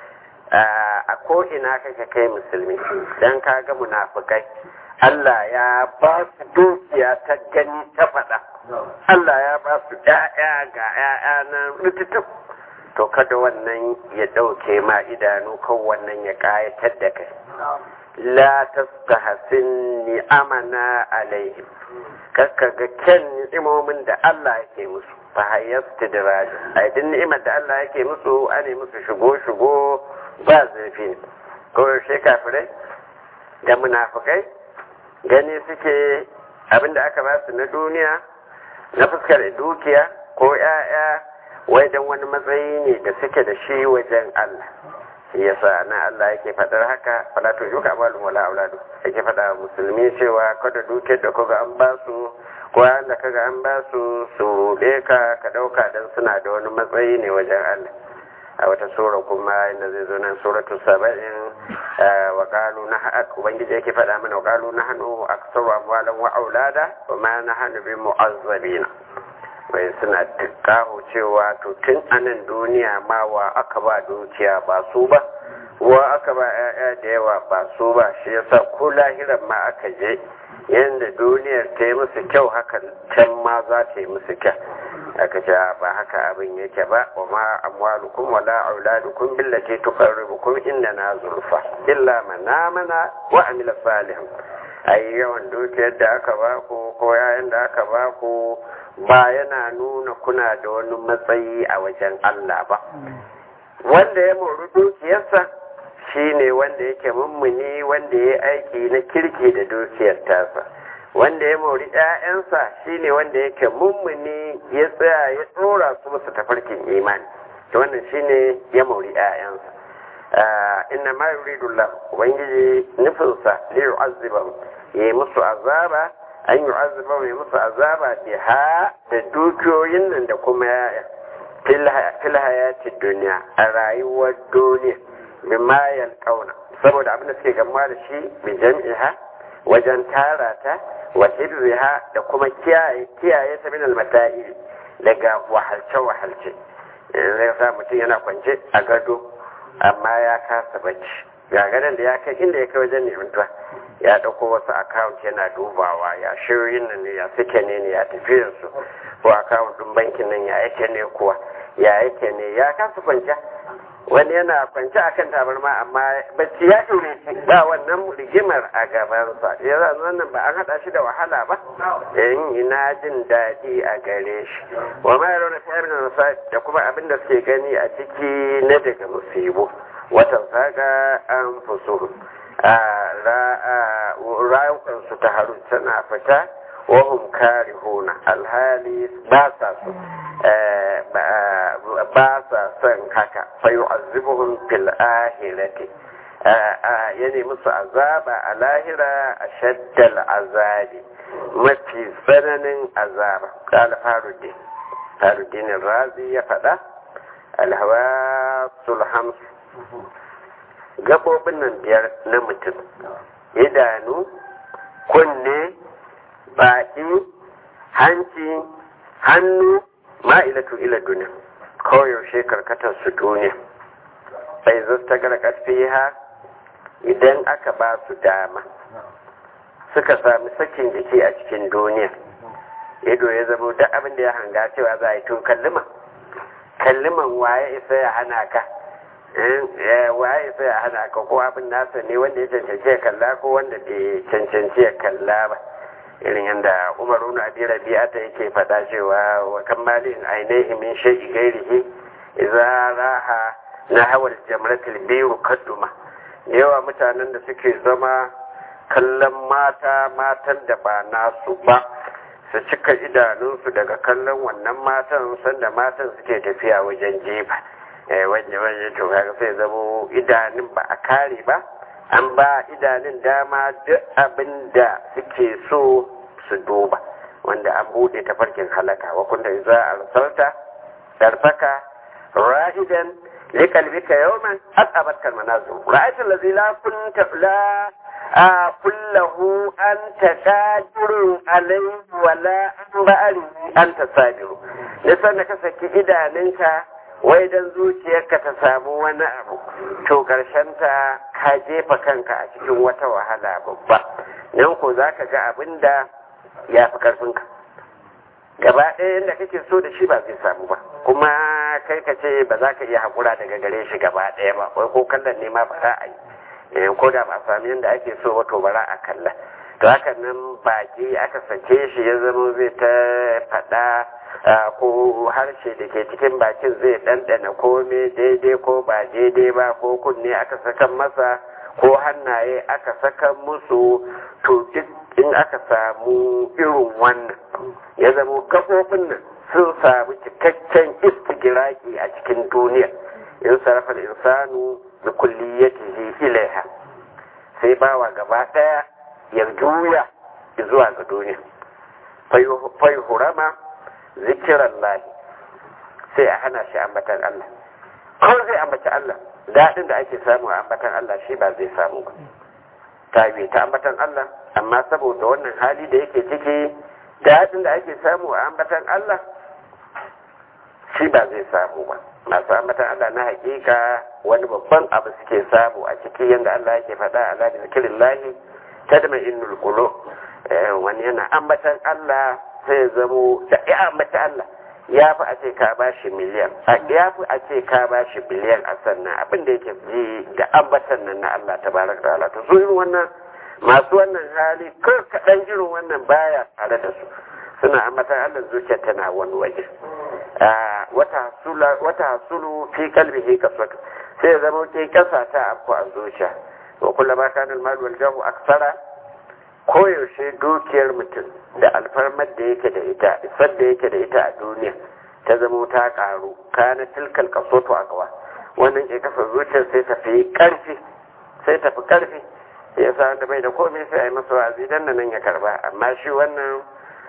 [SPEAKER 1] a ko ina kake kai musulmi dan kaga munafikai Allah ya ba su dukiya ta gani ta faɗa Allah ya ba su ƴaƴa ga ƴaƴa nan rututu to kada wannan ya ɗauke ma idanu kan wannan ya ƙayatar da kai la tastahsin ni'amana alaihim kakka ga kyan ni'imomin da Allah yake musu fa hayyasta diraj ai din ni'imar da Allah yake musu ane musu shigo shigo ba zurfi ne ko shi kafirai da munafikai gani suke abinda aka ba su na duniya na fuskar dukiya ko 'ya'ya wai don wani matsayi ne da suke da shi wajen Allah shi yasa na Allah yake faɗar haka fala to yuka amalun wala auladu yake faɗa musulmi cewa kada dukiyar da kaga an ba su ko da kaga an ba su su ruɗe ka ka ɗauka don suna da wani matsayi ne wajen Allah a wata sura kuma inda zai zo nan suratu saba'in wa qalu na ubangiji yake faɗa mana wa qalu nahnu aktsaru amwalan wa aulada wa ma nahnu bi mu'azzabina wai suna kawo cewa to tun anan duniya ma wa aka ba dukiya ba su ba wa aka ba 'ya'ya da yawa ba su ba shi yasa ko lahiran ma aka je yadda duniyar ta yi musu kyau haka can ma za ta yi musu kyau aka ce ba haka abin yake ba wa ma amwalukum wala auladukum billati tuqarribukum na zulfa illa man amana wa amila salihan ai yawan dukiyar da aka ba ku ko yayin da aka ba ku ba yana nuna kuna da wani matsayi a wajen Allah ba wanda ya mori dukiyarsa shine wanda yake mummuni wanda ya aiki na kirki da dukiyar tasa wanda ya mori ‘ya'yansa shine wanda yake mummuni ya tsaya ya tsora su musu tafarkin imani to wannan shine ya mori ‘ya'yansa inna ma yuridullah ubangiji nufinsa li yu'azzibahum ya yi musu azaba an yu'azzibahum ya musu azaba biha da dukiyoyin nan da kuma ya'ya fil hayati duniya a rayuwar duniya bima yalqauna saboda abin da suke gamuwa da shi bi jam'iha wajen tara ta wa hibziha da kuma kiyaye kiyaye ta min almata'i daga wahalce wahalce zai sa mutum yana kwance a gado amma ya kasa bacci ga gadon da ya kai inda ya kai wajen nemantuwa ya ɗauko wasu akawunt yana dubawa ya shirin nan ne ya suke ne ne ya tafi su ko akawunt ɗin bankin nan ya yake ne kuwa ya yake ne ya kasa kwanciya wani yana kwance akan tabarma amma bacci ya ɗore shi ba wannan rigimar a gabansa ya wannan ba an haɗa shi da wahala ba in ina jin daɗi a gare shi wa ma yaro na fiye da da kuma abin da suke gani a ciki na daga musibu watan saga an fusu a rayukansu ta haru tana fita wahum karihuna alhali ba sa so ba sa son haka fa yu'azzibuhum fil ahirati ya nemi musu azaba a lahira a shaddal azabi mafi tsananin azaba qala faruddin faruddin razi ya faɗa alhawasul hams gabobin nan biyar na mutum idanu kunne baki hanci hannu ma'ilatu ila duniya koyaushe karkatar su duniya sai zasta garkat fiha idan aka ba su dama suka sami sakin jiki a cikin duniya ido ya zama duk abin da ya hanga cewa za a yi tun kallima kalliman waye isa ya hana ka waye isa ya hana ka ko abin nasa ne wanda ya cancanci ya kalla ko wanda bai cancanci ya kalla ba irin yadda umaru na abi rabi'ata yake faɗa cewa wa kammalin ainihi min shay'i gairihi idza raha na hawal jamratul biyu kadduma yawa mutanen da suke zama kallon mata matan da ba nasu ba su cika idanunsu daga kallon wannan matan sanda matan suke tafiya wajen jefa wajen wajen to kaga sai zamo idanun ba a kare ba an ba idanun dama duk abin da suke so su duba wanda an bude tafarkin halaka wa kunta za a arsalta darfaka ra'idan liqalbika yawman aqabatka almanazir ra'ayta allazi la kunta la kullahu anta qadirun alayhi wa la an ba'ari anta sabiru nisan da ka saki idanunka wai dan zuciyarka ta samu wani abu to ta ka jefa kanka a cikin wata wahala babba nan ko za ka ga abin da ya fi karfinka gaba ɗaya yadda kake so da shi ba zai samu ba kuma kai ka ce ba za ka iya haƙura daga gare shi gaba ɗaya ba wai ko kallon ne ma ba za a yi ko da ba a sami yadda ake so ba to ba za a kalla to haka nan baki aka sake shi ya zama zai ta faɗa ko harshe da ke cikin bakin zai ɗanɗana kome daidai ko ba daidai ba ko kunne aka sakan masa ko hannaye aka sakan musu to duk in aka samu irin wannan ya zama kafofin nan sun samu cikakken istigiraki a cikin duniya in sarrafa insanu da kulliyatihi ilaiha sai bawa gaba ɗaya ya juya zuwa ga duniya fai hurama zikiran lahi sai a hana shi ambatan Allah ko zai ambaci Allah daɗin da ake samu a ambatan Allah shi ba zai samu ba ta yi ta ambatan Allah amma saboda wannan hali da yake ciki daɗin da ake samu a ambatan Allah shi ba zai samu ba masu ambatan Allah na hakika wani babban abu suke samu a ciki yadda Allah yake faɗa a ladin kirin lahi ta da mai innul kulo wani yana ambatan Allah sai zamo da ya ambata Allah ya fi a ce ka ba shi miliyan ya fi a ce ka ba shi biliyan a sannan abin da yake ji da ambatan nan na Allah ta barak da Allah to su irin wannan masu wannan hali ko kaɗan irin wannan baya tare da su suna ambatan Allah zuciya tana wani waje wata hasulu fi kalbihi kaswatu sai zama ke kasa ta afku a zuciya wa kullama kana al-mal wal jahu aksara koyaushe dukiyar mutum da alfarmar da yake da ita isar da yake da ita a duniya ta zamo ta karu kana tilkal kasoto a gawa wannan ke kasa zuciyar sai ta fi karfi sai ta fi karfi ya sa wanda bai da komai sai a yi masa wa'azi dan nan ya karba amma shi wannan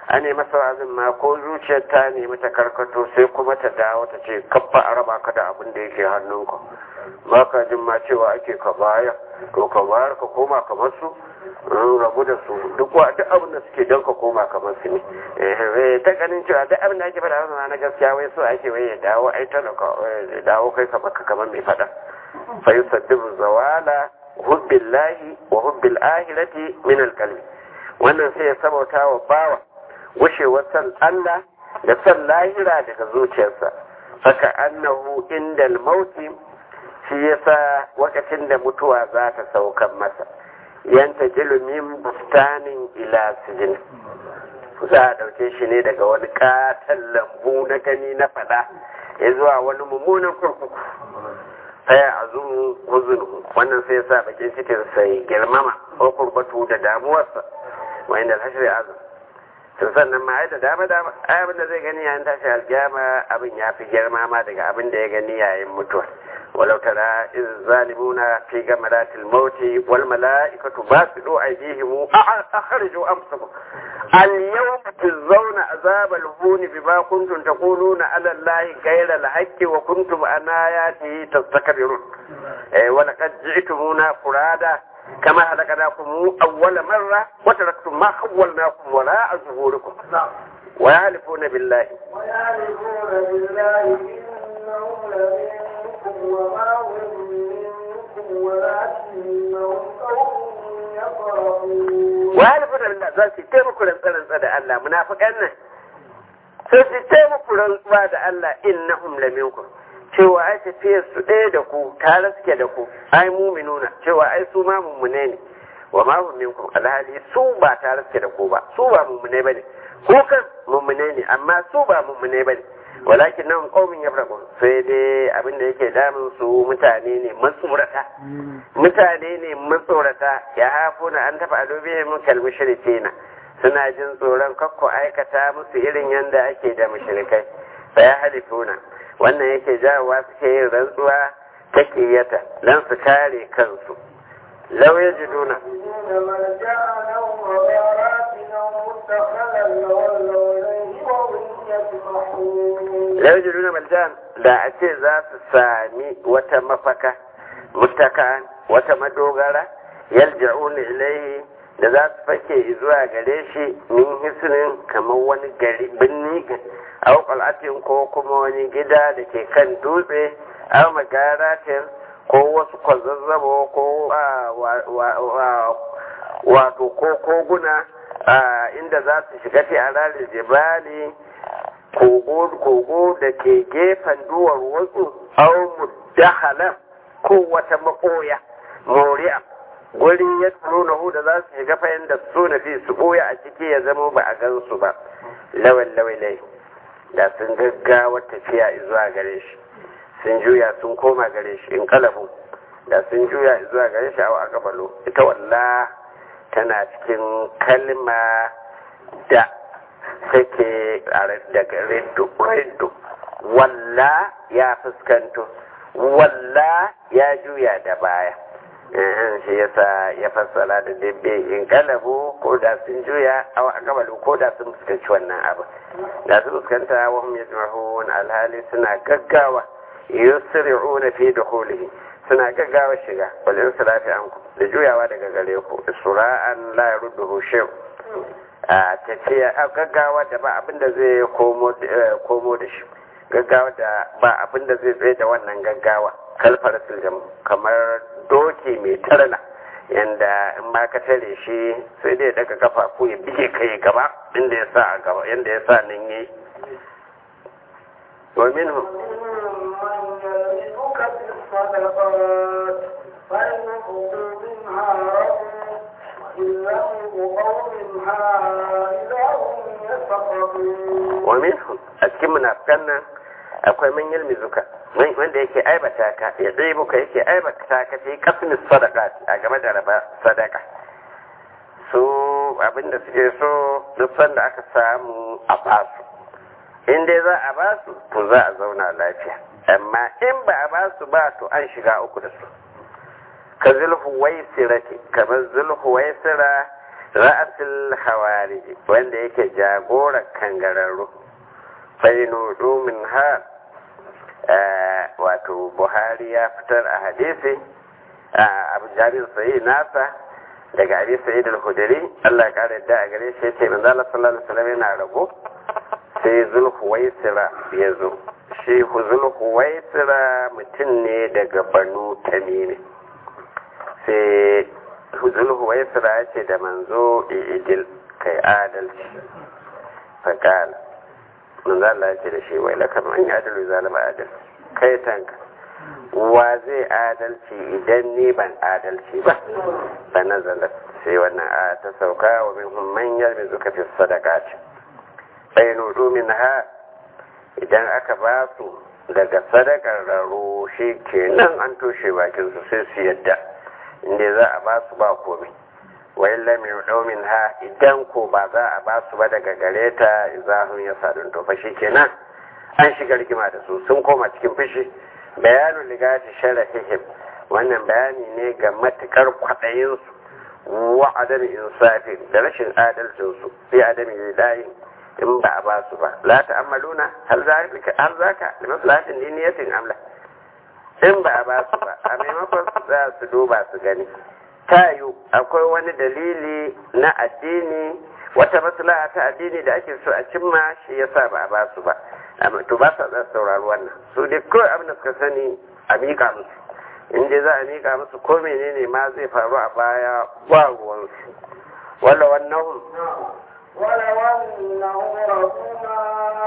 [SPEAKER 1] a ne masa wa'azin ma ko zuciyar ta nemi ta karkato sai kuma ta dawo ta ce kabba a raba ka da abin da yake hannunka ba ka jin ma cewa ake ka bayar to ka bayar ka koma kamar su rabu da su duk wa duk abin da suke don ka koma kamar su ne ta ganin cewa duk abin da ake faɗa masa na gaskiya wai so ake wai ya dawo ai talaka ya dawo kai ka baka kamar mai faɗa fa yusaddibu zawala hubbillahi wa hubbil ahirati min alqalbi wannan sai ya sabauta wa bawa wushewar san Allah da san lahira daga zuciyarsa saka annahu indal mauti shi yasa wakacin da mutuwa za ta saukan masa yanta jilumin bustanin ila sijin za a ɗauke shi ne daga wani katon lambu na gani na fada ya zuwa wani mummunan kurkuku sai a zun huzun wannan sai sa bakin cikin sai girmama ko kurbatu da damuwarsa wa inda hashri azum sun sannan ma da dama dama abin da zai gani yayin tashi alkiyama abin ya fi girma ma daga abin da ya gani yayin mutuwa ولو ترى إذ الظالمون في جمرات الموت والملائكة باسطوا أيديهم أخرجوا أنفسكم اليوم تجزون عذاب الهون بما كنتم تقولون على الله غير الحق وكنتم عن آياته تستكبرون ولقد جئتمونا فرادا كما خلقناكم أول مرة وتركتم ما خولناكم وراء ظهوركم ويحلفون بالله
[SPEAKER 2] ويعرفون بالله إنهم لمنكم وما هم منكم ولكنهم قوم يفرحون
[SPEAKER 1] ويحلفون بالله za su taimako rantsa da Allah munafiqan nan sai su taimako rantsuwa da Allah innahum laminkum cewa ai tafiyar su ɗaya da ku tare suke da ku ai muminuna cewa ai su ma mummune ne wa ma hum minkum alhali su ba tare suke da ku ba su ba mummune bane ko kan mummune ne amma su ba mummune bane walakin nan qaumin yafraqun sai dai abin da yake damun su mutane ne matsorata mutane ne matsorata ya hafuna an tafa alubihim kal mushrikina suna jin tsoron kakko aikata musu irin yanda ake da mushrikai fa ya halifuna wannan yake jawowa suke yin rantsuwa ta kiyata dan su kare kansu law yajiduna
[SPEAKER 2] يجدون ملجأ أو مغارات أو مدخلا لولوا إليه وهم يجمحون
[SPEAKER 1] law yajiduna maljan da a ce za su sami wata mafaka mutaka wata madogara yalja'una ilaihi da za su fake zuwa gare shi min hisnin kamar wani gari binni aw qal'atin ko kuma wani gida da ke kan dutse aw magaratin ko wasu kwazazzabo ko ah, wa- wa- wa- wato ko koguna ah, inda za su shiga fi alalil jibali kogo kogo da ke gefen duwar wasu aw muddahala ko wata makoya moriya guri ya nuna hu da za su shiga fayin da su na fi su ɓoye a ciki ya zama ba a gan su ba lawan lawalai da sun gaggawa tafiya zuwa gare shi sun juya sun koma gare shi in kalabu da sun juya zuwa gare shi a kabalo ita walla tana cikin kalma da take daga rindu rindu walla ya fuskanto walla ya juya da baya Ehem, shi yasa ya fassara da dabbe in kalabu ko da sun juya a akabalu ko da sun fuskanci wannan abu da su fuskanta wa hum yajma'un alhali suna gaggawa yusri'una fi dukhulihi suna gaggawa shiga wal insirafi anku da juyawa daga gare ku sura'an la yarudduhu shay a tafiya a gaggawa da ba abin da zai komo eh, komo da shi gaggawa da ba abin da zai tsaye da wannan gaggawa kalfar siljam kamar doki mai tarna yanda in ma ka tare shi sai dai daga kafafu ya bige kai gaba inda ya sa a gaba yanda ya sa nan yi wa minhum
[SPEAKER 2] ومنهم من يلمزك في الصدقات فإن أخذوا منها رضوا وإن لم يقوا منها إذا هم يسخطون
[SPEAKER 1] wa minhum a cikin munafikan nan akwai man yalmizuka man- wanda yake aibata ka ya zai muka yake aibata ka fi kasmin sadaka a game da raba sadaka su abinda suke so duk sanda aka samu a basu in dai za a basu to za a zauna lafiya amma in ba a basu ba to an shiga uku da su ka zulhuwaisira ce kamar zulhuwaisira ra'asul hawariji wanda yake jagorar kangararru fainu min ha wato buhari ya fitar a hadisi abu jabir sayi nasa daga abi sa'id al-khudri Allah ya kare da a gare shi yace manzo Allah sallallahu alaihi wasallam yana rago sai zulhuwaisira ya zo shi zulhuwaisira mutum ne daga banu tamimi sai zulhuwaisira ya ce da manzo idil kai adalci fakala manzo Allah ya ce da shi wai lakar an yi adalu zalima adal kai tanka wa zai adalci idan ni ban adalci ba ba nazala sai wannan a ta sauka wa min man yalmi zuka fi sadaqati bainu min ha idan aka ba su daga sadakar raro shi kenan an toshe bakin su sai su yadda inda za a ba su ba komai wai lamin min ha idan ko ba za a ba su ba daga gare ta izahun ya sadun tofa shi kenan an shiga rigima da su sun koma cikin fushi bayanin ligati sharafihim wannan bayani ne ga matukar kwaɗayinsu wa adami insafin da rashin adalcinsu fi adami lidayin in ba a ba su ba la ta'ammaluna hal zalika hal zaka li maslahatin diniyatin amla in ba a ba su ba a maimakon su za su duba su gani tayu akwai wani dalili na addini wata maslaha ta addini da ake so a cimma shi yasa ba a ba su ba to ba sa za su saurari wannan su dai kawai abin da suka sani a miƙa musu in dai za a miƙa musu ko menene ma zai faru a baya ba ruwansu wala wannan
[SPEAKER 2] ولو أنهم رضوا ما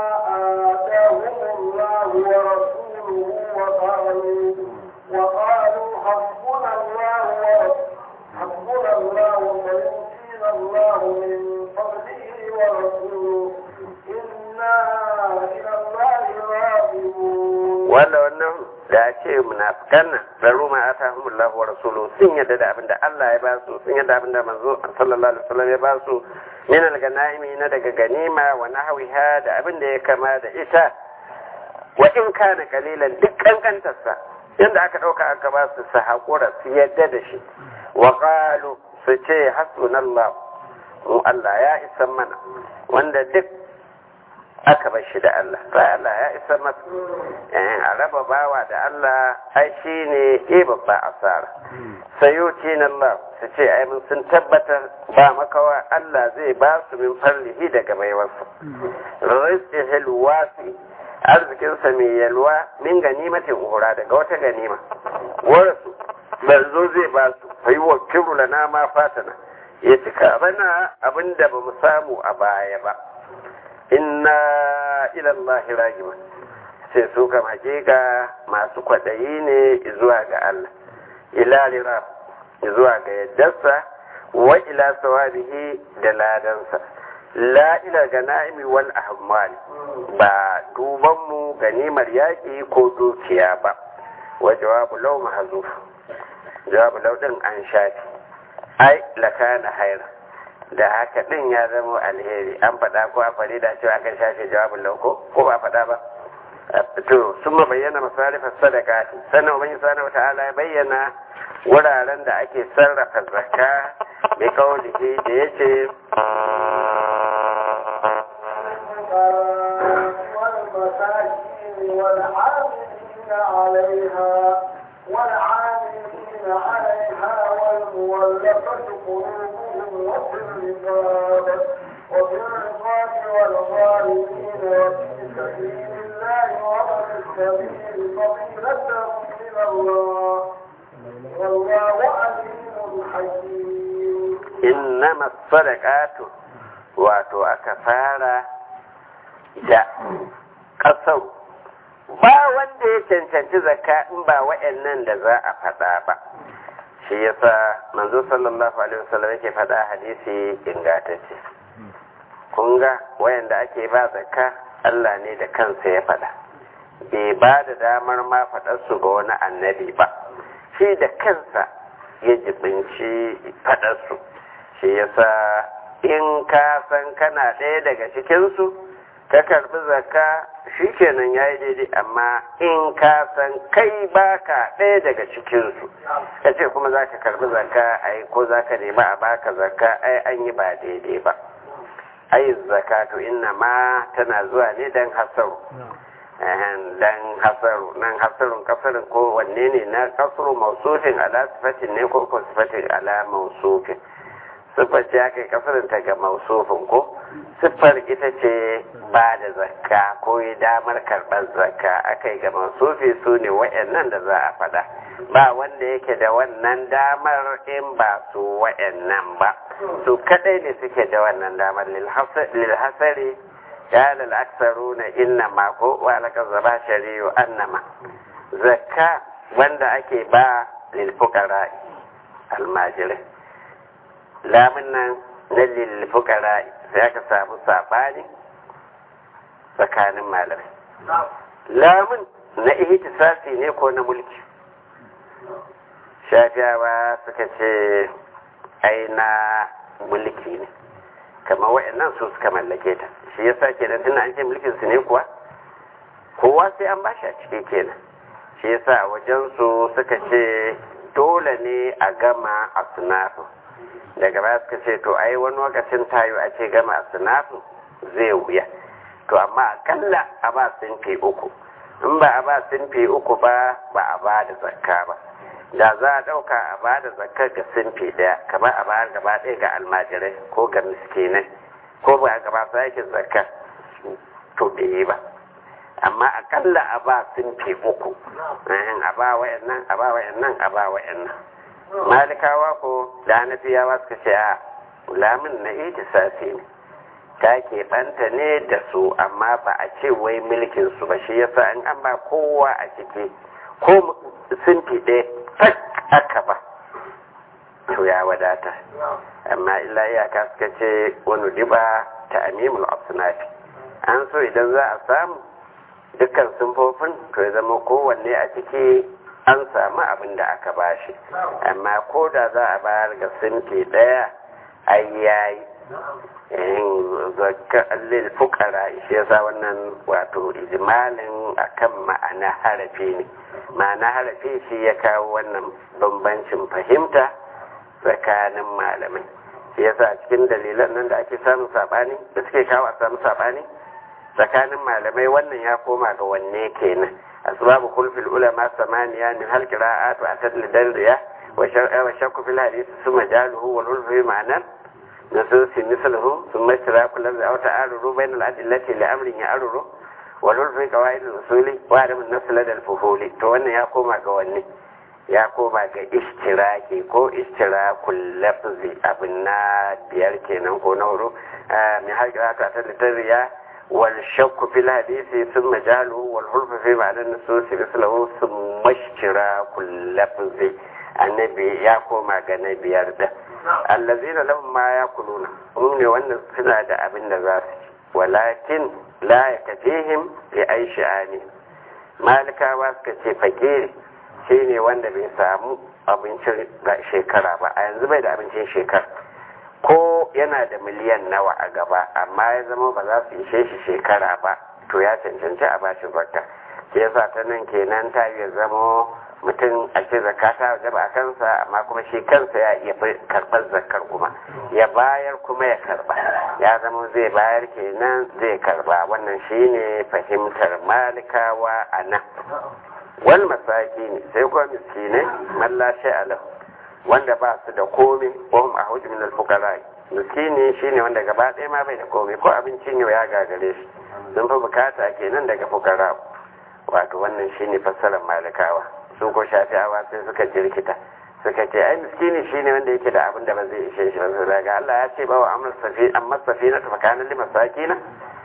[SPEAKER 2] آتاهم الله ورسوله وقالوا وقالوا حسبنا الله حسبنا الله ويؤتينا الله من فضله ورسوله إنا إلى الله راغبون
[SPEAKER 1] wanda wannan da ce munafikan nan baro ma atahumullahu wa rasuluhu sun yadda da abinda Allah ya ba su sun yadda abinda manzo sallallahu alaihi wasallam ya ba su min al-ganaimi na daga ganima wa nahwiha da abinda ya kama da ita wa in kana kalilan duk kankantarsa yadda aka dauka aka ba su su hakura su yadda da shi wa qalu su ce hasbunallahu mu Allah ya isa mana wanda duk aka bar shi da Allah sai Allah ya isa masa a raba bawa da Allah ai shi ne e babba asara sayuti na Allah su ce ai mun sun tabbatar ba makawa Allah zai ba su min farlihi daga baiwarsa rizqihil wasi arzikinsa mai yalwa min ganimatin uhura daga wata ganima warasu manzo zai ba su fa yi wa lana ma fatana ya cika bana abinda ba mu samu a baya ba inna ilallahi ragiman sai su kam hakika masu kwaɗayi ne zuwa ga Allah ila lira zuwa ga yaddarsa wa ila sawabihi da ladansa la ila gana'imi wal ahmali ba duban mu ganimar yaƙi ko dukiya ba wa jawabu law mahzuf jawabu law din an shafi ai lakana haira da haka din ya zama alheri an faɗa ko a faɗi da cewa aka shafe jawabin lauko ko ba faɗa ba to sun ma bayyana masarifar sadaka sannan ubangi subhanahu wata'ala ya bayyana wuraren da ake sarrafa zakka bi kaulihi da yace
[SPEAKER 2] والمساكين والعاملين عليها والعاملين عليها والمولفة قلوبهم وفي الرقاب وفي الرقاب والغالبين وفي سبيل الله وابن السبيل فضيلة من الله والله عليم حكيم
[SPEAKER 1] innama sadaqatu wato aka fara da ƙasar ba wanda ya cancanci zakka in ba wa'annan da za a faɗa ba shi yasa manzo sallallahu alaihi wasallam yake faɗa hadisi ingantacce kun ga wayanda ake ba zakka Allah ne da kansa ya faɗa bai ba da damar ma faɗar su ga wani annabi ba shi da kansa ya jibinci faɗar su shi yasa in ka san kana ɗaya daga cikinsu ka karbi zakka shikenan yayi daidai amma in ka san kai baka ɗaya daga cikin su kace kuma zaka karbi zakka ai ko zaka nemi a baka zakka ai an yi ba daidai ba ai zakatu inna ma tana zuwa ne dan hasaru dan hasaru nan hasarun kasarin ko wanne ne na kasru mausufin ala sifatin ne ko ko sifatin ala mausufin siffar ce aka yi kasarin ta ga mausufin ko siffar ita ce ba da zakka ko yi damar karɓar zakka aka yi ga mausufi su ne wa'annan da za a faɗa ba wanda yake da wannan damar in ba su wa'annan ba su kadai ne suke da wannan damar lilhasari ya lalaksaru na inna mako wa alaka zaba shari'u annama zakka wanda ake ba lilfukara almajirai lamun nan na lilfukara sai aka samu sabani tsakanin malamai lamun na ihtisasi ne ko na mulki shafiyawa suka ce ai na mulki ne kamar wa'annan su suka mallake ta shi yasa kenan tunda an ce mulkin su ne kuwa kowa sai an bashi a ciki kenan shi yasa a wajen su suka ce dole ne a gama a sunafin daga baya suka ce to ai wani lokacin tayo a ce gama a sunafin zai wuya to amma akalla a ba sun fi uku in ba a ba sun fi uku ba ba a ba da zakka ba da za a ɗauka a ba da zakka ga sinfi ɗaya kamar a ba gaba ɗaya ga almajirai ko ga miskinai ko ba a gaba su aikin zakka to bai yi ba amma akalla a ba sinfi uku a ba wayannan a ba wayannan a ba wayannan malikawa ko da hanafiyawa suka ce a lamin na itisasi ne ta keɓanta ne da su amma ba a ce wai mulkin su ba shi yasa in an ba kowa a ciki ko sinfi ɗaya tak aka ba to ya wadata amma illa iyaka suka ce wani diba ta amimul absunafi an so idan za a samu dukkan sunfofin to ya zama kowanne a ciki an samu abin da aka bashi amma ko da za a bayar ga sinfi ɗaya ai yayi lil fukara shi yasa wannan wato ijmalin akan ma'ana harafi ne ma'ana harafi shi ya kawo wannan bambancin fahimta tsakanin malamai shi yasa cikin dalilan nan da ake samun sabani da suke kawo a samu sabani tsakanin malamai wannan ya koma ga wanne kenan asbabu khulfil ulama samaniya min hal qira'atu atad lidalriya wa shakku fil hadith summa jaluhu wal ulfi ma'anan نصوص مثله ثم اشتراك اللفظ أو تعارض بين الأدلة لأمر يعرض والعرف قواعد الأصول وعدم النص لدى الفهول توانا يا كوما قواني ya koma ga ishtiraki ko ishtirakul lafzi abin na biyar kenan ko na horo mai haƙira ta ta littariya wal shakku fil hadisi sun majalu wal hulfu fi ma'anar nususi mislahu sun mashtirakul lafzi annabi ya koma ga na biyar da allazina lahum ma yakuluna hum ne wannan suna da abin da za su ci walakin la yakfihim li aishani malikawa suka ce fakiri shine wanda bai samu abincin shekara ba a yanzu bai da abincin shekara ko yana da miliyan nawa a gaba amma ya zama ba za su ishe shi shekara ba to ya cancanci a bashi zakka ke yasa ta nan kenan ta ya zama mutum a ce zakka ta wajaba a kansa amma kuma shi kansa ya iya karɓar zakkar kuma ya bayar kuma ya karɓa ya zama zai bayar kenan zai karɓa wannan shine fahimtar malikawa a nan wal masaki ne sai kuma miskinai mallashe alam wanda ba su da komai wahum a hujji min alfukara miskini shine wanda gaba ɗaya ma bai da komai ko abincin yau ya gagare shi sun fi bukata kenan daga fukara wato wannan shine fassarar malikawa su ko shafi'awa sai suka jirkita suka ce ai miskini shine wanda yake da abin da ba zai ishe shi ba sai daga Allah ya ce ba wa amal safi amma safina ta fakanan li masakina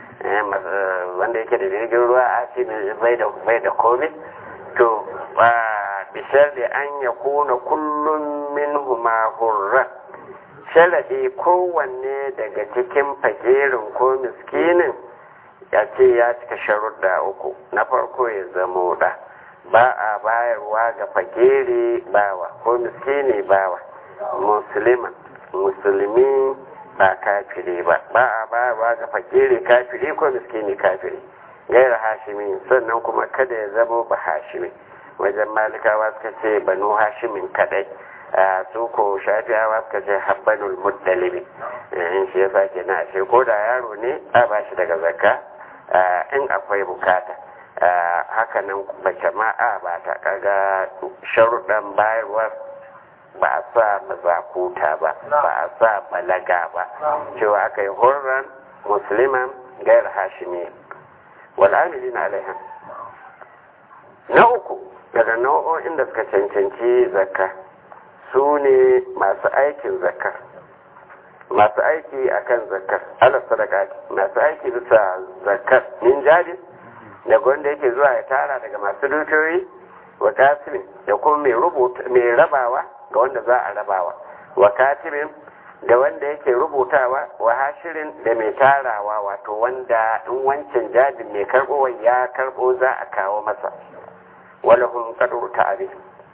[SPEAKER 1] wanda yake da jirgin ruwa a ce bai da bai da komai to ba bishar da an ya kuna kullum min huma hurra sharadi kowanne daga cikin fagerin ko miskinin ya ce ya cika sharuɗa uku na farko ya zamo da ba a bayarwa ga fagere bawa ko miskini bawa musulman musulmi ba kafiri ba ba a bayarwa ga fakiri kafiri ko miskini kafiri gaira hashimi sannan kuma kada ya zamo ba hashimi wajen malikawa suka ce banu hashimin kadai su ko shafiyawa suka ce habbanul muddalibi in shi yasa ke na ashe ko da yaro ne a ba shi daga zakka in akwai bukata haka nan bace ma a ba ta kaga sharuɗan bayarwar ba a sa mazakuta ba ba a sa balaga ba cewa aka yi hurran musliman gair hashimi wal amilina alaiha na uku daga nau'o'in da suka cancanci zakka su ne masu aikin zakka masu aiki akan zakkar ala sadaka masu aiki bisa zakkar min jari daga wanda yake zuwa ya tara daga masu dukiyoyi wa kasirin da kuma mai rubuta mai rabawa ga wanda za a rabawa wa katibin da wanda yake rubutawa wa hashirin da mai tarawa wato wanda in wancan jadin mai karɓowar ya karɓo za a kawo masa walahun kadur ta'ari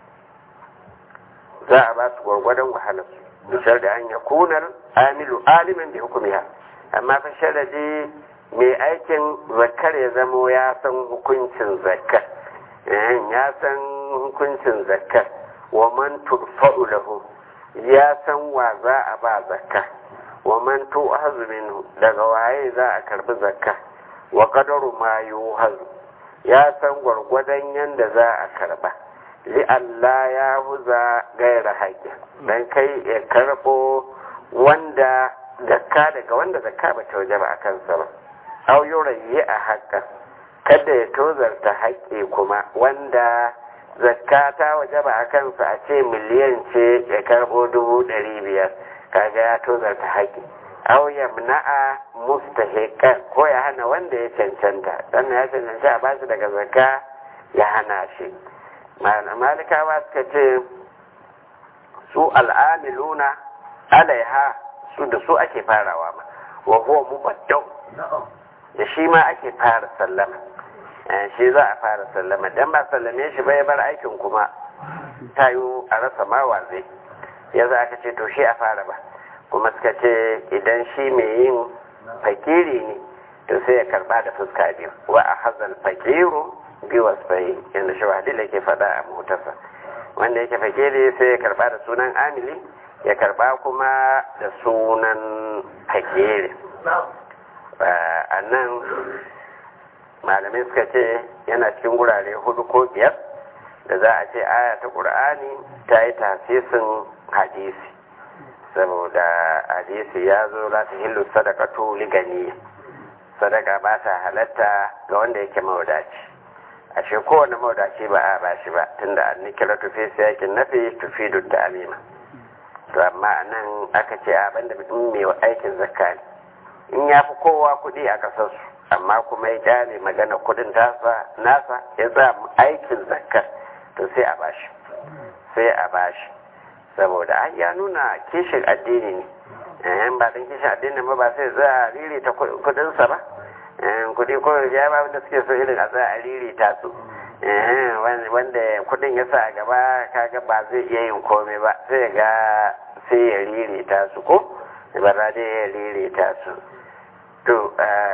[SPEAKER 1] za a ba su gwargwadon wahalar bishar da an ya kunar amilu alimin da hukumiya amma fa sharadi mai aikin zakar ya zamo ya san hukuncin zakar ya san hukuncin zakar wa man turfa'u lahu ya san wa za a ba zakka wa man tu'hazu minhu daga waye za a karbi zakka wa qadaru ma yuhazu ya san gwargwadon yanda za a karba li Allah ya huza gaira haƙƙi dan kai ya karbo wanda zakka daga wanda zakka ba ta waje ba a kansa ba au yurayi a haƙƙa kada ya tozarta haƙƙi kuma wanda zakka ta waje ba a kansa a ce miliyan ce ya karbo dubu ɗari biyar kaga ya tozarta haƙƙi au yamna'a mustahiqan ko ya hana wanda ya cancanta dan ya cancanta a bashi daga zakka ya hana shi malikawa suka ce su al'amiluna alaiha su da su ake farawa ma wa huwa mubaddau da shi ma ake fara sallama shi za a fara sallama dan ba sallame shi bai bar aikin kuma tayo a rasa mawa zai ya za aka ce to shi a fara ba kuma suka ce idan shi mai yin fakiri ne to sai ya karba da fuska biyu wa a hazal fakiru bi wasfai yadda shi wadila ke faɗa a motarsa wanda yake fakiri sai ya karba da sunan amili ya karba kuma da sunan fakiri a nan malamai suka ce yana cikin gurare hudu ko biyar da za a ce aya ta ƙur'ani ta yi tasisin hadisi saboda hadisi ya zo la ta hillu sadaqatu li gani sadaka ba ta halatta ga wanda yake mawadaci ashe kowane mawadaci ba a ba shi ba tunda an nikira tufi siyakin nafi tufi da amima to amma nan aka ce a banda mutum mai aikin zakka ne in ya fi kowa kuɗi a ƙasarsu amma kuma ya kyale magana kuɗin tasa nasa ya sa aikin zakka to sai a bashi sai a bashi saboda an ya nuna kishin addini ne eh ba dan kishin addini ba ba sai za a riri ta kudin sa ba eh kudi ko ya ba wanda suke so irin a za a riri ta su eh wanda kudin ya sa a gaba kaga ba zai iya yin komai ba sai ga sai ya riri ta su ko ba za dai ya riri ta su to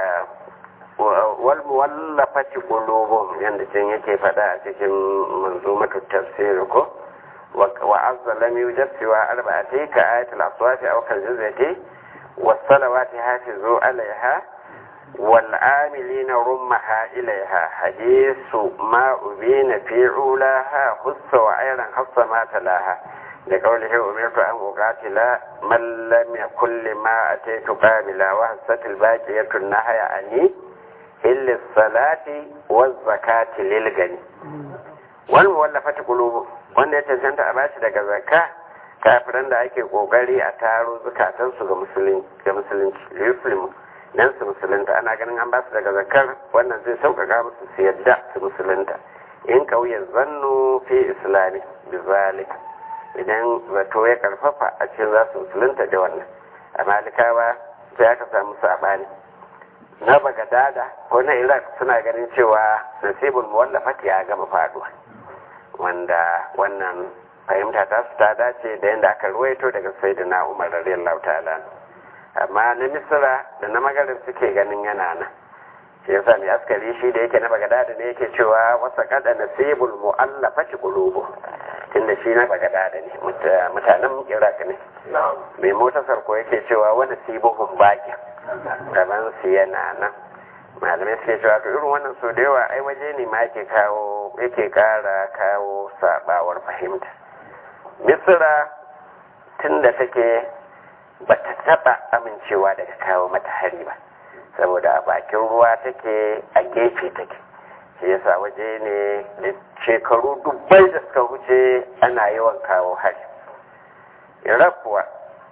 [SPEAKER 1] wal muwallafati qulubuhum yanda can yake faɗa a cikin manzumatu tafsir ko وعز لم يوجد سوى أربعة كآية الأصوات أو كالجزية والصلوات حافظوا عليها والعاملين رمها إليها حديث ما أبين في علاها خص وعيرا خص ما تلاها لقوله أمرت أن أقاتل من لم يكن لما أتيت قابلا وهست الباقية النهي عني إلا الصلاة والزكاة للغني والمولفة قلوبهم wanda ya cancanta a bashi daga zakka kafiran da ake kokari a taro zukatansu ga musulunci ga musulunci muslimu dan su musulunta ana ganin an basu daga zakkar wannan zai sauƙaƙa musu su yadda su musulunta in kauye zannu fi islami bi zalika idan zato ya karfafa a cikin za su musulunta da wannan a malikawa sai aka samu sabani na bagadada ko na iraq suna ganin cewa nasibul muwallafati ya gama faduwa wanda wannan fahimta ta su ta dace da yadda aka ruwaito daga sayyidina umar radiyallahu ta'ala amma na misira da na magarib suke ganin yana nan shi yasa mai askari shi da yake na bagadada ne yake cewa wasa kada nasibul mu'allafati qulubu tunda shi na bagadada ne mutanen iraq ne mai motasar ko yake cewa wani sibuhun baki gaban su yana nan malamai suke cewa to irin wannan so da yawa ai waje ne ma yake kawo yake kara kawo sabawar fahimta misira tunda take bata taba amincewa daga kawo mata hari ba saboda a bakin ruwa take a gefe take shi yasa waje ne da shekaru dubbai da suka wuce ana yawan kawo hari iraq kuwa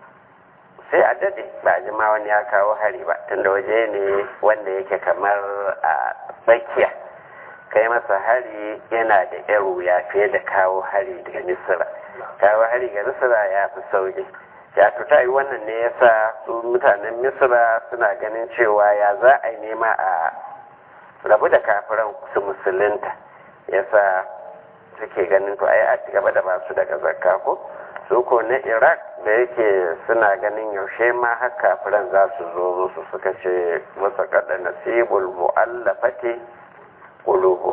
[SPEAKER 1] sai a dade ba ji ma wani ya kawo hari ba tunda waje ne wanda yake kamar a tsakiya kai masa hari yana da yar wuya fiye da kawo hari daga misira kawo hari ga misira ya fi sauki ya ta yi wannan ne yasa su mutanen misira suna ganin cewa ya za a yi nema a rabu da kafiran su musulunta yasa suke ganin to ai a ci gaba da basu daga zakka ko su ko na iraq da yake suna ganin yaushe ma har kafiran za su zo musu suka ce masa kada nasibul mu'allafati qulubu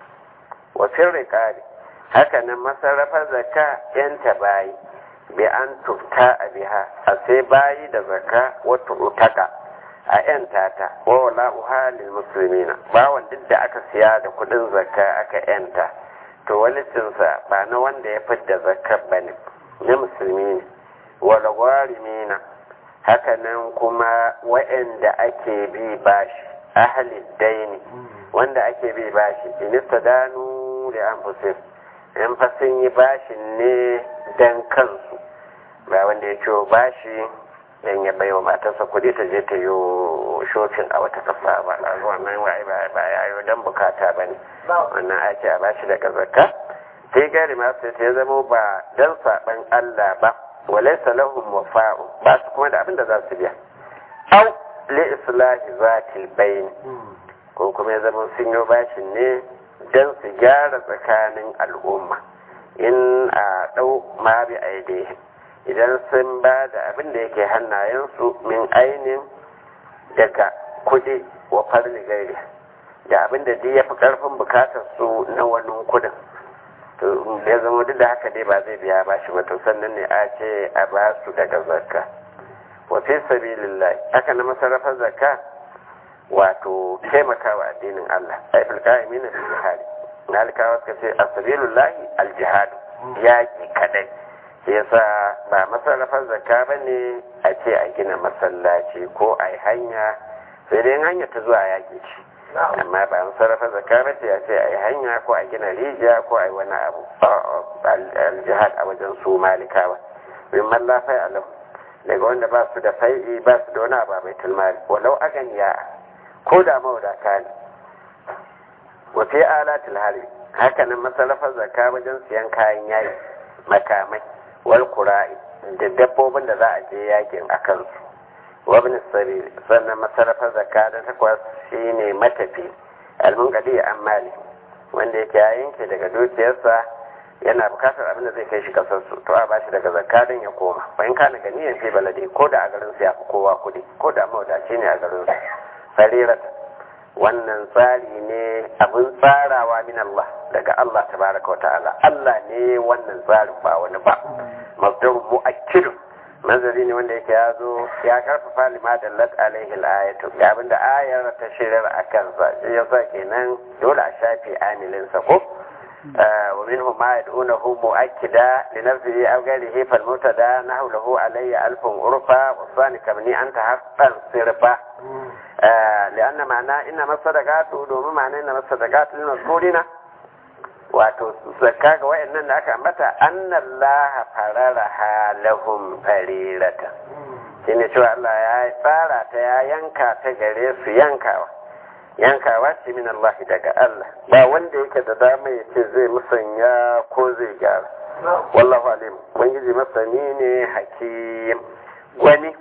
[SPEAKER 1] wa firriqari haka nan masarrafa zakka yan tabayi bi an tufta a biha a sai bayi da zaka wata utaka a yan tata wa wala uhalil muslimina bawan duk da aka siya da kudin zakka aka yanta to walicinsa ba na wanda ya fidda zakka bane na musulmi ne wala gwarimina haka nan kuma wa'anda ake bi bashi ahalid daini wanda ake bi bashi inista danu da an in fa sun yi bashin ne dan kansu ba wanda ya ciwo bashi dan ya baiwa matarsa kuɗi ta je ta yi shofin a wata kafa ba a zuwa nan wai ba ya yi dan bukata ba ne wannan ake a bashi daga zakka sai gari masu ta zama ba dan saɓan Allah ba walai salahun wafa'u ba su kuma da abin da za su biya au li islahi zatil bayn ko kuma ya zama sun yi bashin ne don su gyara tsakanin al'umma in a ɗau ma bi aidehim idan sun ba da abin da yake hannayensu min ainin daga kudi wa farli gairi da abin da ya fi ƙarfin bukatar su na wani kudin to ya zama duk da haka dai ba zai biya ba shi ba to sannan ne a ce a ba su daga zakka wa fi sabilillah haka na masarrafar zakka wato taimakawa addinin Allah ai fil qa'imin bil jihad nalikawa suka ce as-sabilullahi al-jihad yaki kadai sai yasa ba masarrafar zakka bane a ce a gina masallaci ko a yi hanya sai dai hanya ta zuwa yaki ce amma ba masarrafar zakka ba ce a ce a yi hanya ko a gina rijiya ko a yi wani abu al-jihad a wajen su malikawa min mallafai alahu daga wanda ba su da fai'i ba su da wani abu mai tulmari walau aganiya ko da mawadata ne wa fi alatul hali haka nan masarrafar zakka wajen siyan kayan yayi makamai wal qura'i da dabbobin da za a je yakin a kansu wa ibn sabil sannan masarrafar zakka da takwas shine matafi almunqadi amali wanda yake ya yanke daga dukiyarsa yana bukatar abin da zai kai shi kasar su to a bashi daga zakka don ya koma bayan kana ganiyan fi balade ko da a garin su ya fi kowa kuɗi ko da mawadaci ne a garin su sarirata wannan tsari ne abin tsarawa min Allah daga Allah tabaraka wa ta'ala Allah ne wannan tsarin ba wani ba masdar mu'akkid manzari ne wanda yake ya zo ya karfafa lima dallat alaihi al-ayatu ga abinda ayar ta shirar akan sa shi yasa kenan dole a shafe amilin sa ko ومنهم ما يدعونه مؤكدا لنفسه أو غيره فالمبتدا نحو له علي ألف عرفا والثاني كمني أنت حقا صرفا لأن معناه إنما الصدقات دوم معناه إنما الصدقات للمذكورين wato zakka ga wayannan da aka ambata annallaha fararaha lahum farirata shine cewa Allah ya tsara ta ya yanka ta gare su yankawa yankawa ce min Allah daga Allah ba wanda yake da dama ya ce zai musanya ko zai gyara wallahu alim ubangiji masani ne hakim wani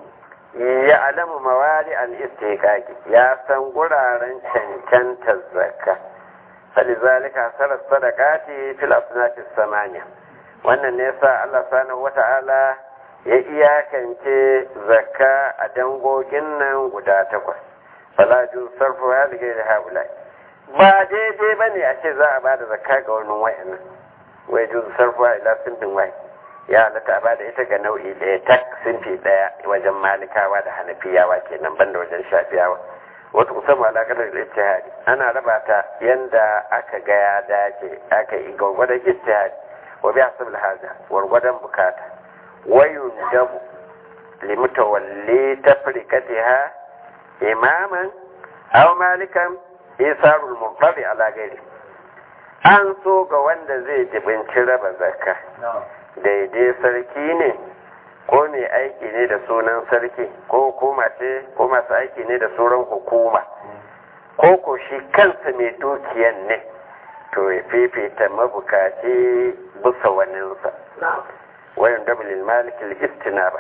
[SPEAKER 1] ya alamu mawari al istiqaqi ya san guraren cancantar zakka falizalika sarar sadaqati fil asnafis samaniya wannan ne yasa Allah subhanahu wata'ala ya iyakance zakka a dangogin nan guda takwas falaju sarfu ya zige da haulai ba daidai ba ne a ce za a ba da zakka ga wani wayannan wai juzu sarfu ila sinfin wai ya halatta a ba da ita ga nau'i ɗaya tak sinfi ɗaya wajen malikawa da hanafiyawa kenan banda wajen shafiyawa wata kusan alaƙar da ijtihadi ana raba ta yanda aka ga ya dace aka yi gwargwadon ijtihadi wa bi hasab haja gwargwadon bukata wayun dabu limutawalli tafrikatiha imaman aw malikan isarul mubtadi ala gairi an so ga wanda zai jibinci raba zakka daidai sarki ne ko mai aiki ne da sunan sarki ko hukuma ce ko masu aiki ne da sauran hukuma ko ko shi kansa mai dukiyan ne to ya fifita mabukaci bisa waninsa wayan dabulil malikil istinaba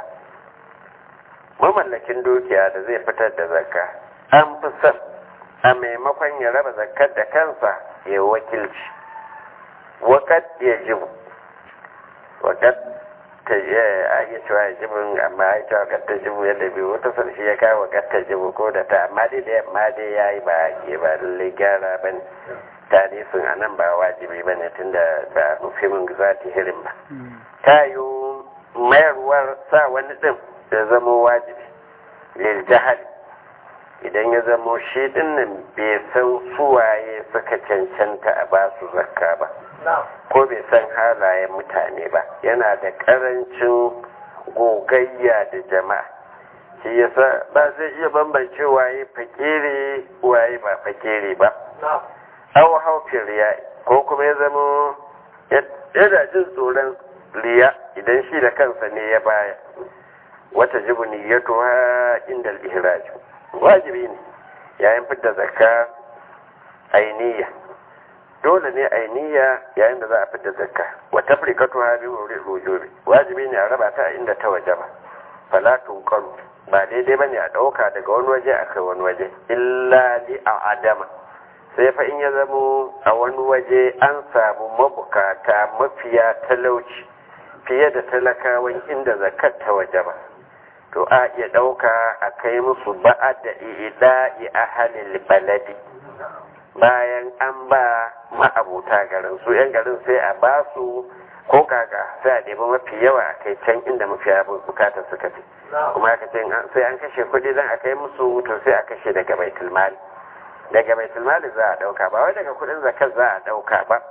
[SPEAKER 1] mamallakin dukiya da zai fitar da zakka an fi son a maimakon ya raba zakkar da kansa ya wakilci wakat ya jibu wakat ta a iya cewa ya jibin amma ya cewa wakat ta jibu yadda biyu wata sarshi ya kawo wakat ta jibu ko da ta amma dai da yamma dai ya yi ba ke ba lallai gyara ba ne tarihin a nan ba wajibi ba ne tun da ba mufimin za ta hirin ba ta yi mayarwar sa wani ɗin ya zama wajibi lil jahali idan ya zamo shi dinnan bai san suwaye suka cancanta a ba su zakka ba ko bai san halayen mutane ba yana da karancin gogayya da jama'a shi yasa ba zai iya bambance waye fakiri waye ba fakiri ba aw haufin riya ko kuma ya zamo yana jin tsoron riya idan shi da kansa ne ya baya wata jibu niyyatuha inda al-ihraj wajibi ne yayin fidda zakka ainiya dole ne ainiya yayin da za a fidda zakka wa tafrikatuha bi wujubi wajibi ne a raba ta inda ta wajaba fala tunqalu ba daidai bane a dauka daga wani waje a kai wani waje illa li adama sai fa in ya zamo a wani waje an samu mabukata mafiya talauci fiye da talakawan inda zakat ta wajaba to a iya ɗauka a kai musu ba'a da ida'i a halin baladi bayan an ba ma'abuta garin su 'yan garin sai a ba su ko kaka sai a ɗebi mafi yawa a kai can inda mafi bukatar suka fi kuma aka ce sai an kashe kuɗi zan a kai musu to sai a kashe daga baitul mali daga baitul mali za a ɗauka ba wai daga kuɗin zakar za a ɗauka ba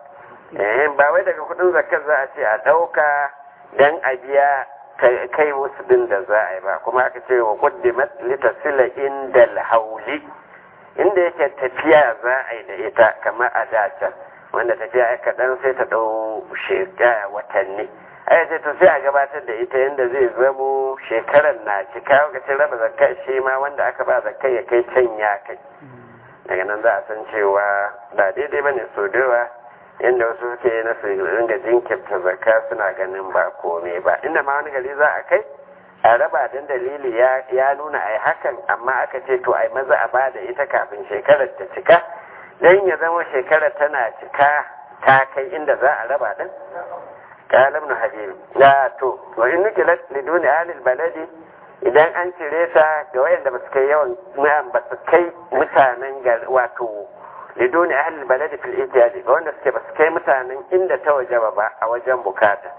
[SPEAKER 1] ba wai daga kuɗin zakar za a ce a ɗauka dan a biya kai wasu din da za a yi ba kuma aka ce wa qaddimat litasila inda hauli inda yake tafiya za a yi da ita kamar a dace wanda tafiya ya kaɗan sai ta ɗau shekara watanni ai sai to sai a gabatar da ita yadda zai zamo shekarar na cika lokacin raba zakka shi ma wanda aka ba zakka ya kai can ya kai daga nan za a san cewa ba daidai bane so da inda wasu suke na su ringa jinkirta zakka suna ganin ba komai ba inda ma wani gari za a kai a raba don dalili ya nuna a yi hakan amma aka ce to a yi maza a ba da ita kafin shekarar ta cika don ya zama shekarar tana cika ta kai inda za a raba din kalam na habibi ya to wa in nukilat liduni alil baladi idan an cire ta ga wayanda ba su kai yawan ba su kai mutanen wato lidoni ahlul baladi fil ijadi ga wanda suke basu kai mutanen inda ta wajaba ba a wajen bukata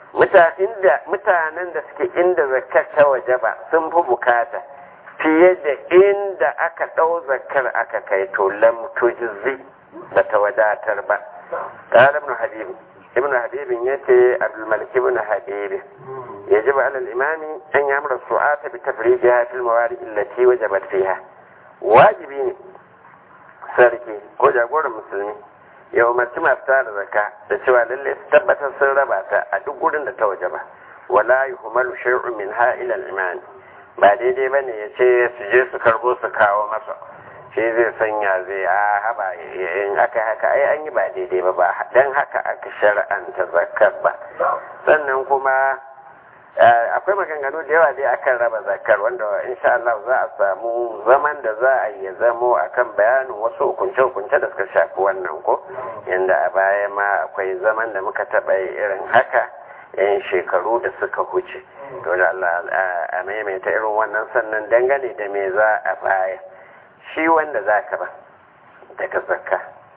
[SPEAKER 1] mutanen da suke inda zakar ta wajaba sun fi bukata fiye da inda aka ɗau zakar aka kai to lam tujzi ba ta wadatar ba قال ابن حبيب ابن حبيب يتي عبد الملك بن حبيب يجب على الإمام أن يأمر السعاة بتفريجها في الموارد التي وجبت فيها واجبين sarki ko jagoran musulmi ya umarci masu tara zaka da cewa lalle su tabbatar sun raba ta a duk gurin da ta waje ba wala yuhmalu shay'un min ha ila al-iman ba daidai bane ya ce su je su karbo su kawo masa shi zai sanya zai a haba in aka haka ai an yi ba daidai ba ba dan haka aka shar'anta zakar ba sannan kuma akwai maganganu da yawa dai akan raba zakar wanda insha Allah za a samu zaman da za a yi zamo akan bayanin wasu hukunce-hukunce da suka shafi wannan ko yanda a baya ma akwai zaman da muka taɓa irin haka yan shekaru da suka huce to da Allah a maimaita irin wannan sannan dangane da me za a baya shi wanda za ka ba daga zakka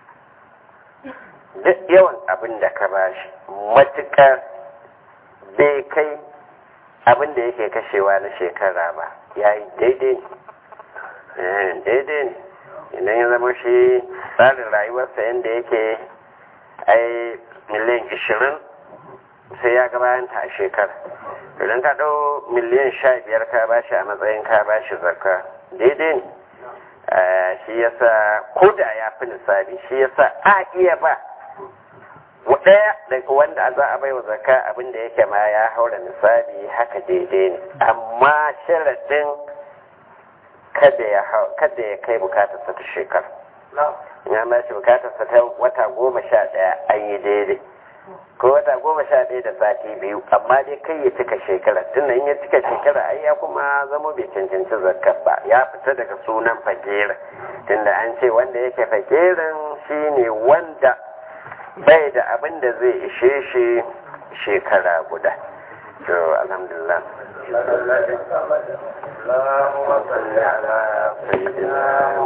[SPEAKER 1] duk yawan abin da ka ba shi matuƙar bai kai abin da yake kashewa na shekara ba ya yi daidai ne daidai ne idan ya zama shi tsarin rayuwarsa yadda yake ai miliyan ishirin sai ya gabayanta a shekara idan ka ɗau miliyan sha biyar ka ba shi a matsayin ka ba shi zakka daidai ne shi yasa ko da ya fi nisabi shi yasa a iya ba ɗaya daga wanda za a baiwa zakka abin da yake ma ya haura nisabi haka daidai ne amma sharaɗin kada ya kada ya kai bukatarsa ta shekara ya ba shi bukatarsa ta wata goma sha ɗaya an yi daidai ko wata goma sha ɗaya da sati biyu amma dai kai ya cika shekara tun in ya cika shekara ai ya kuma zama bai cancanci zakkar ba ya fita daga sunan fakirin tunda an ce wanda yake fakirin shine wanda bai da abin da zai ishe shi shekara guda to alhamdulillah اللهم صل على سيدنا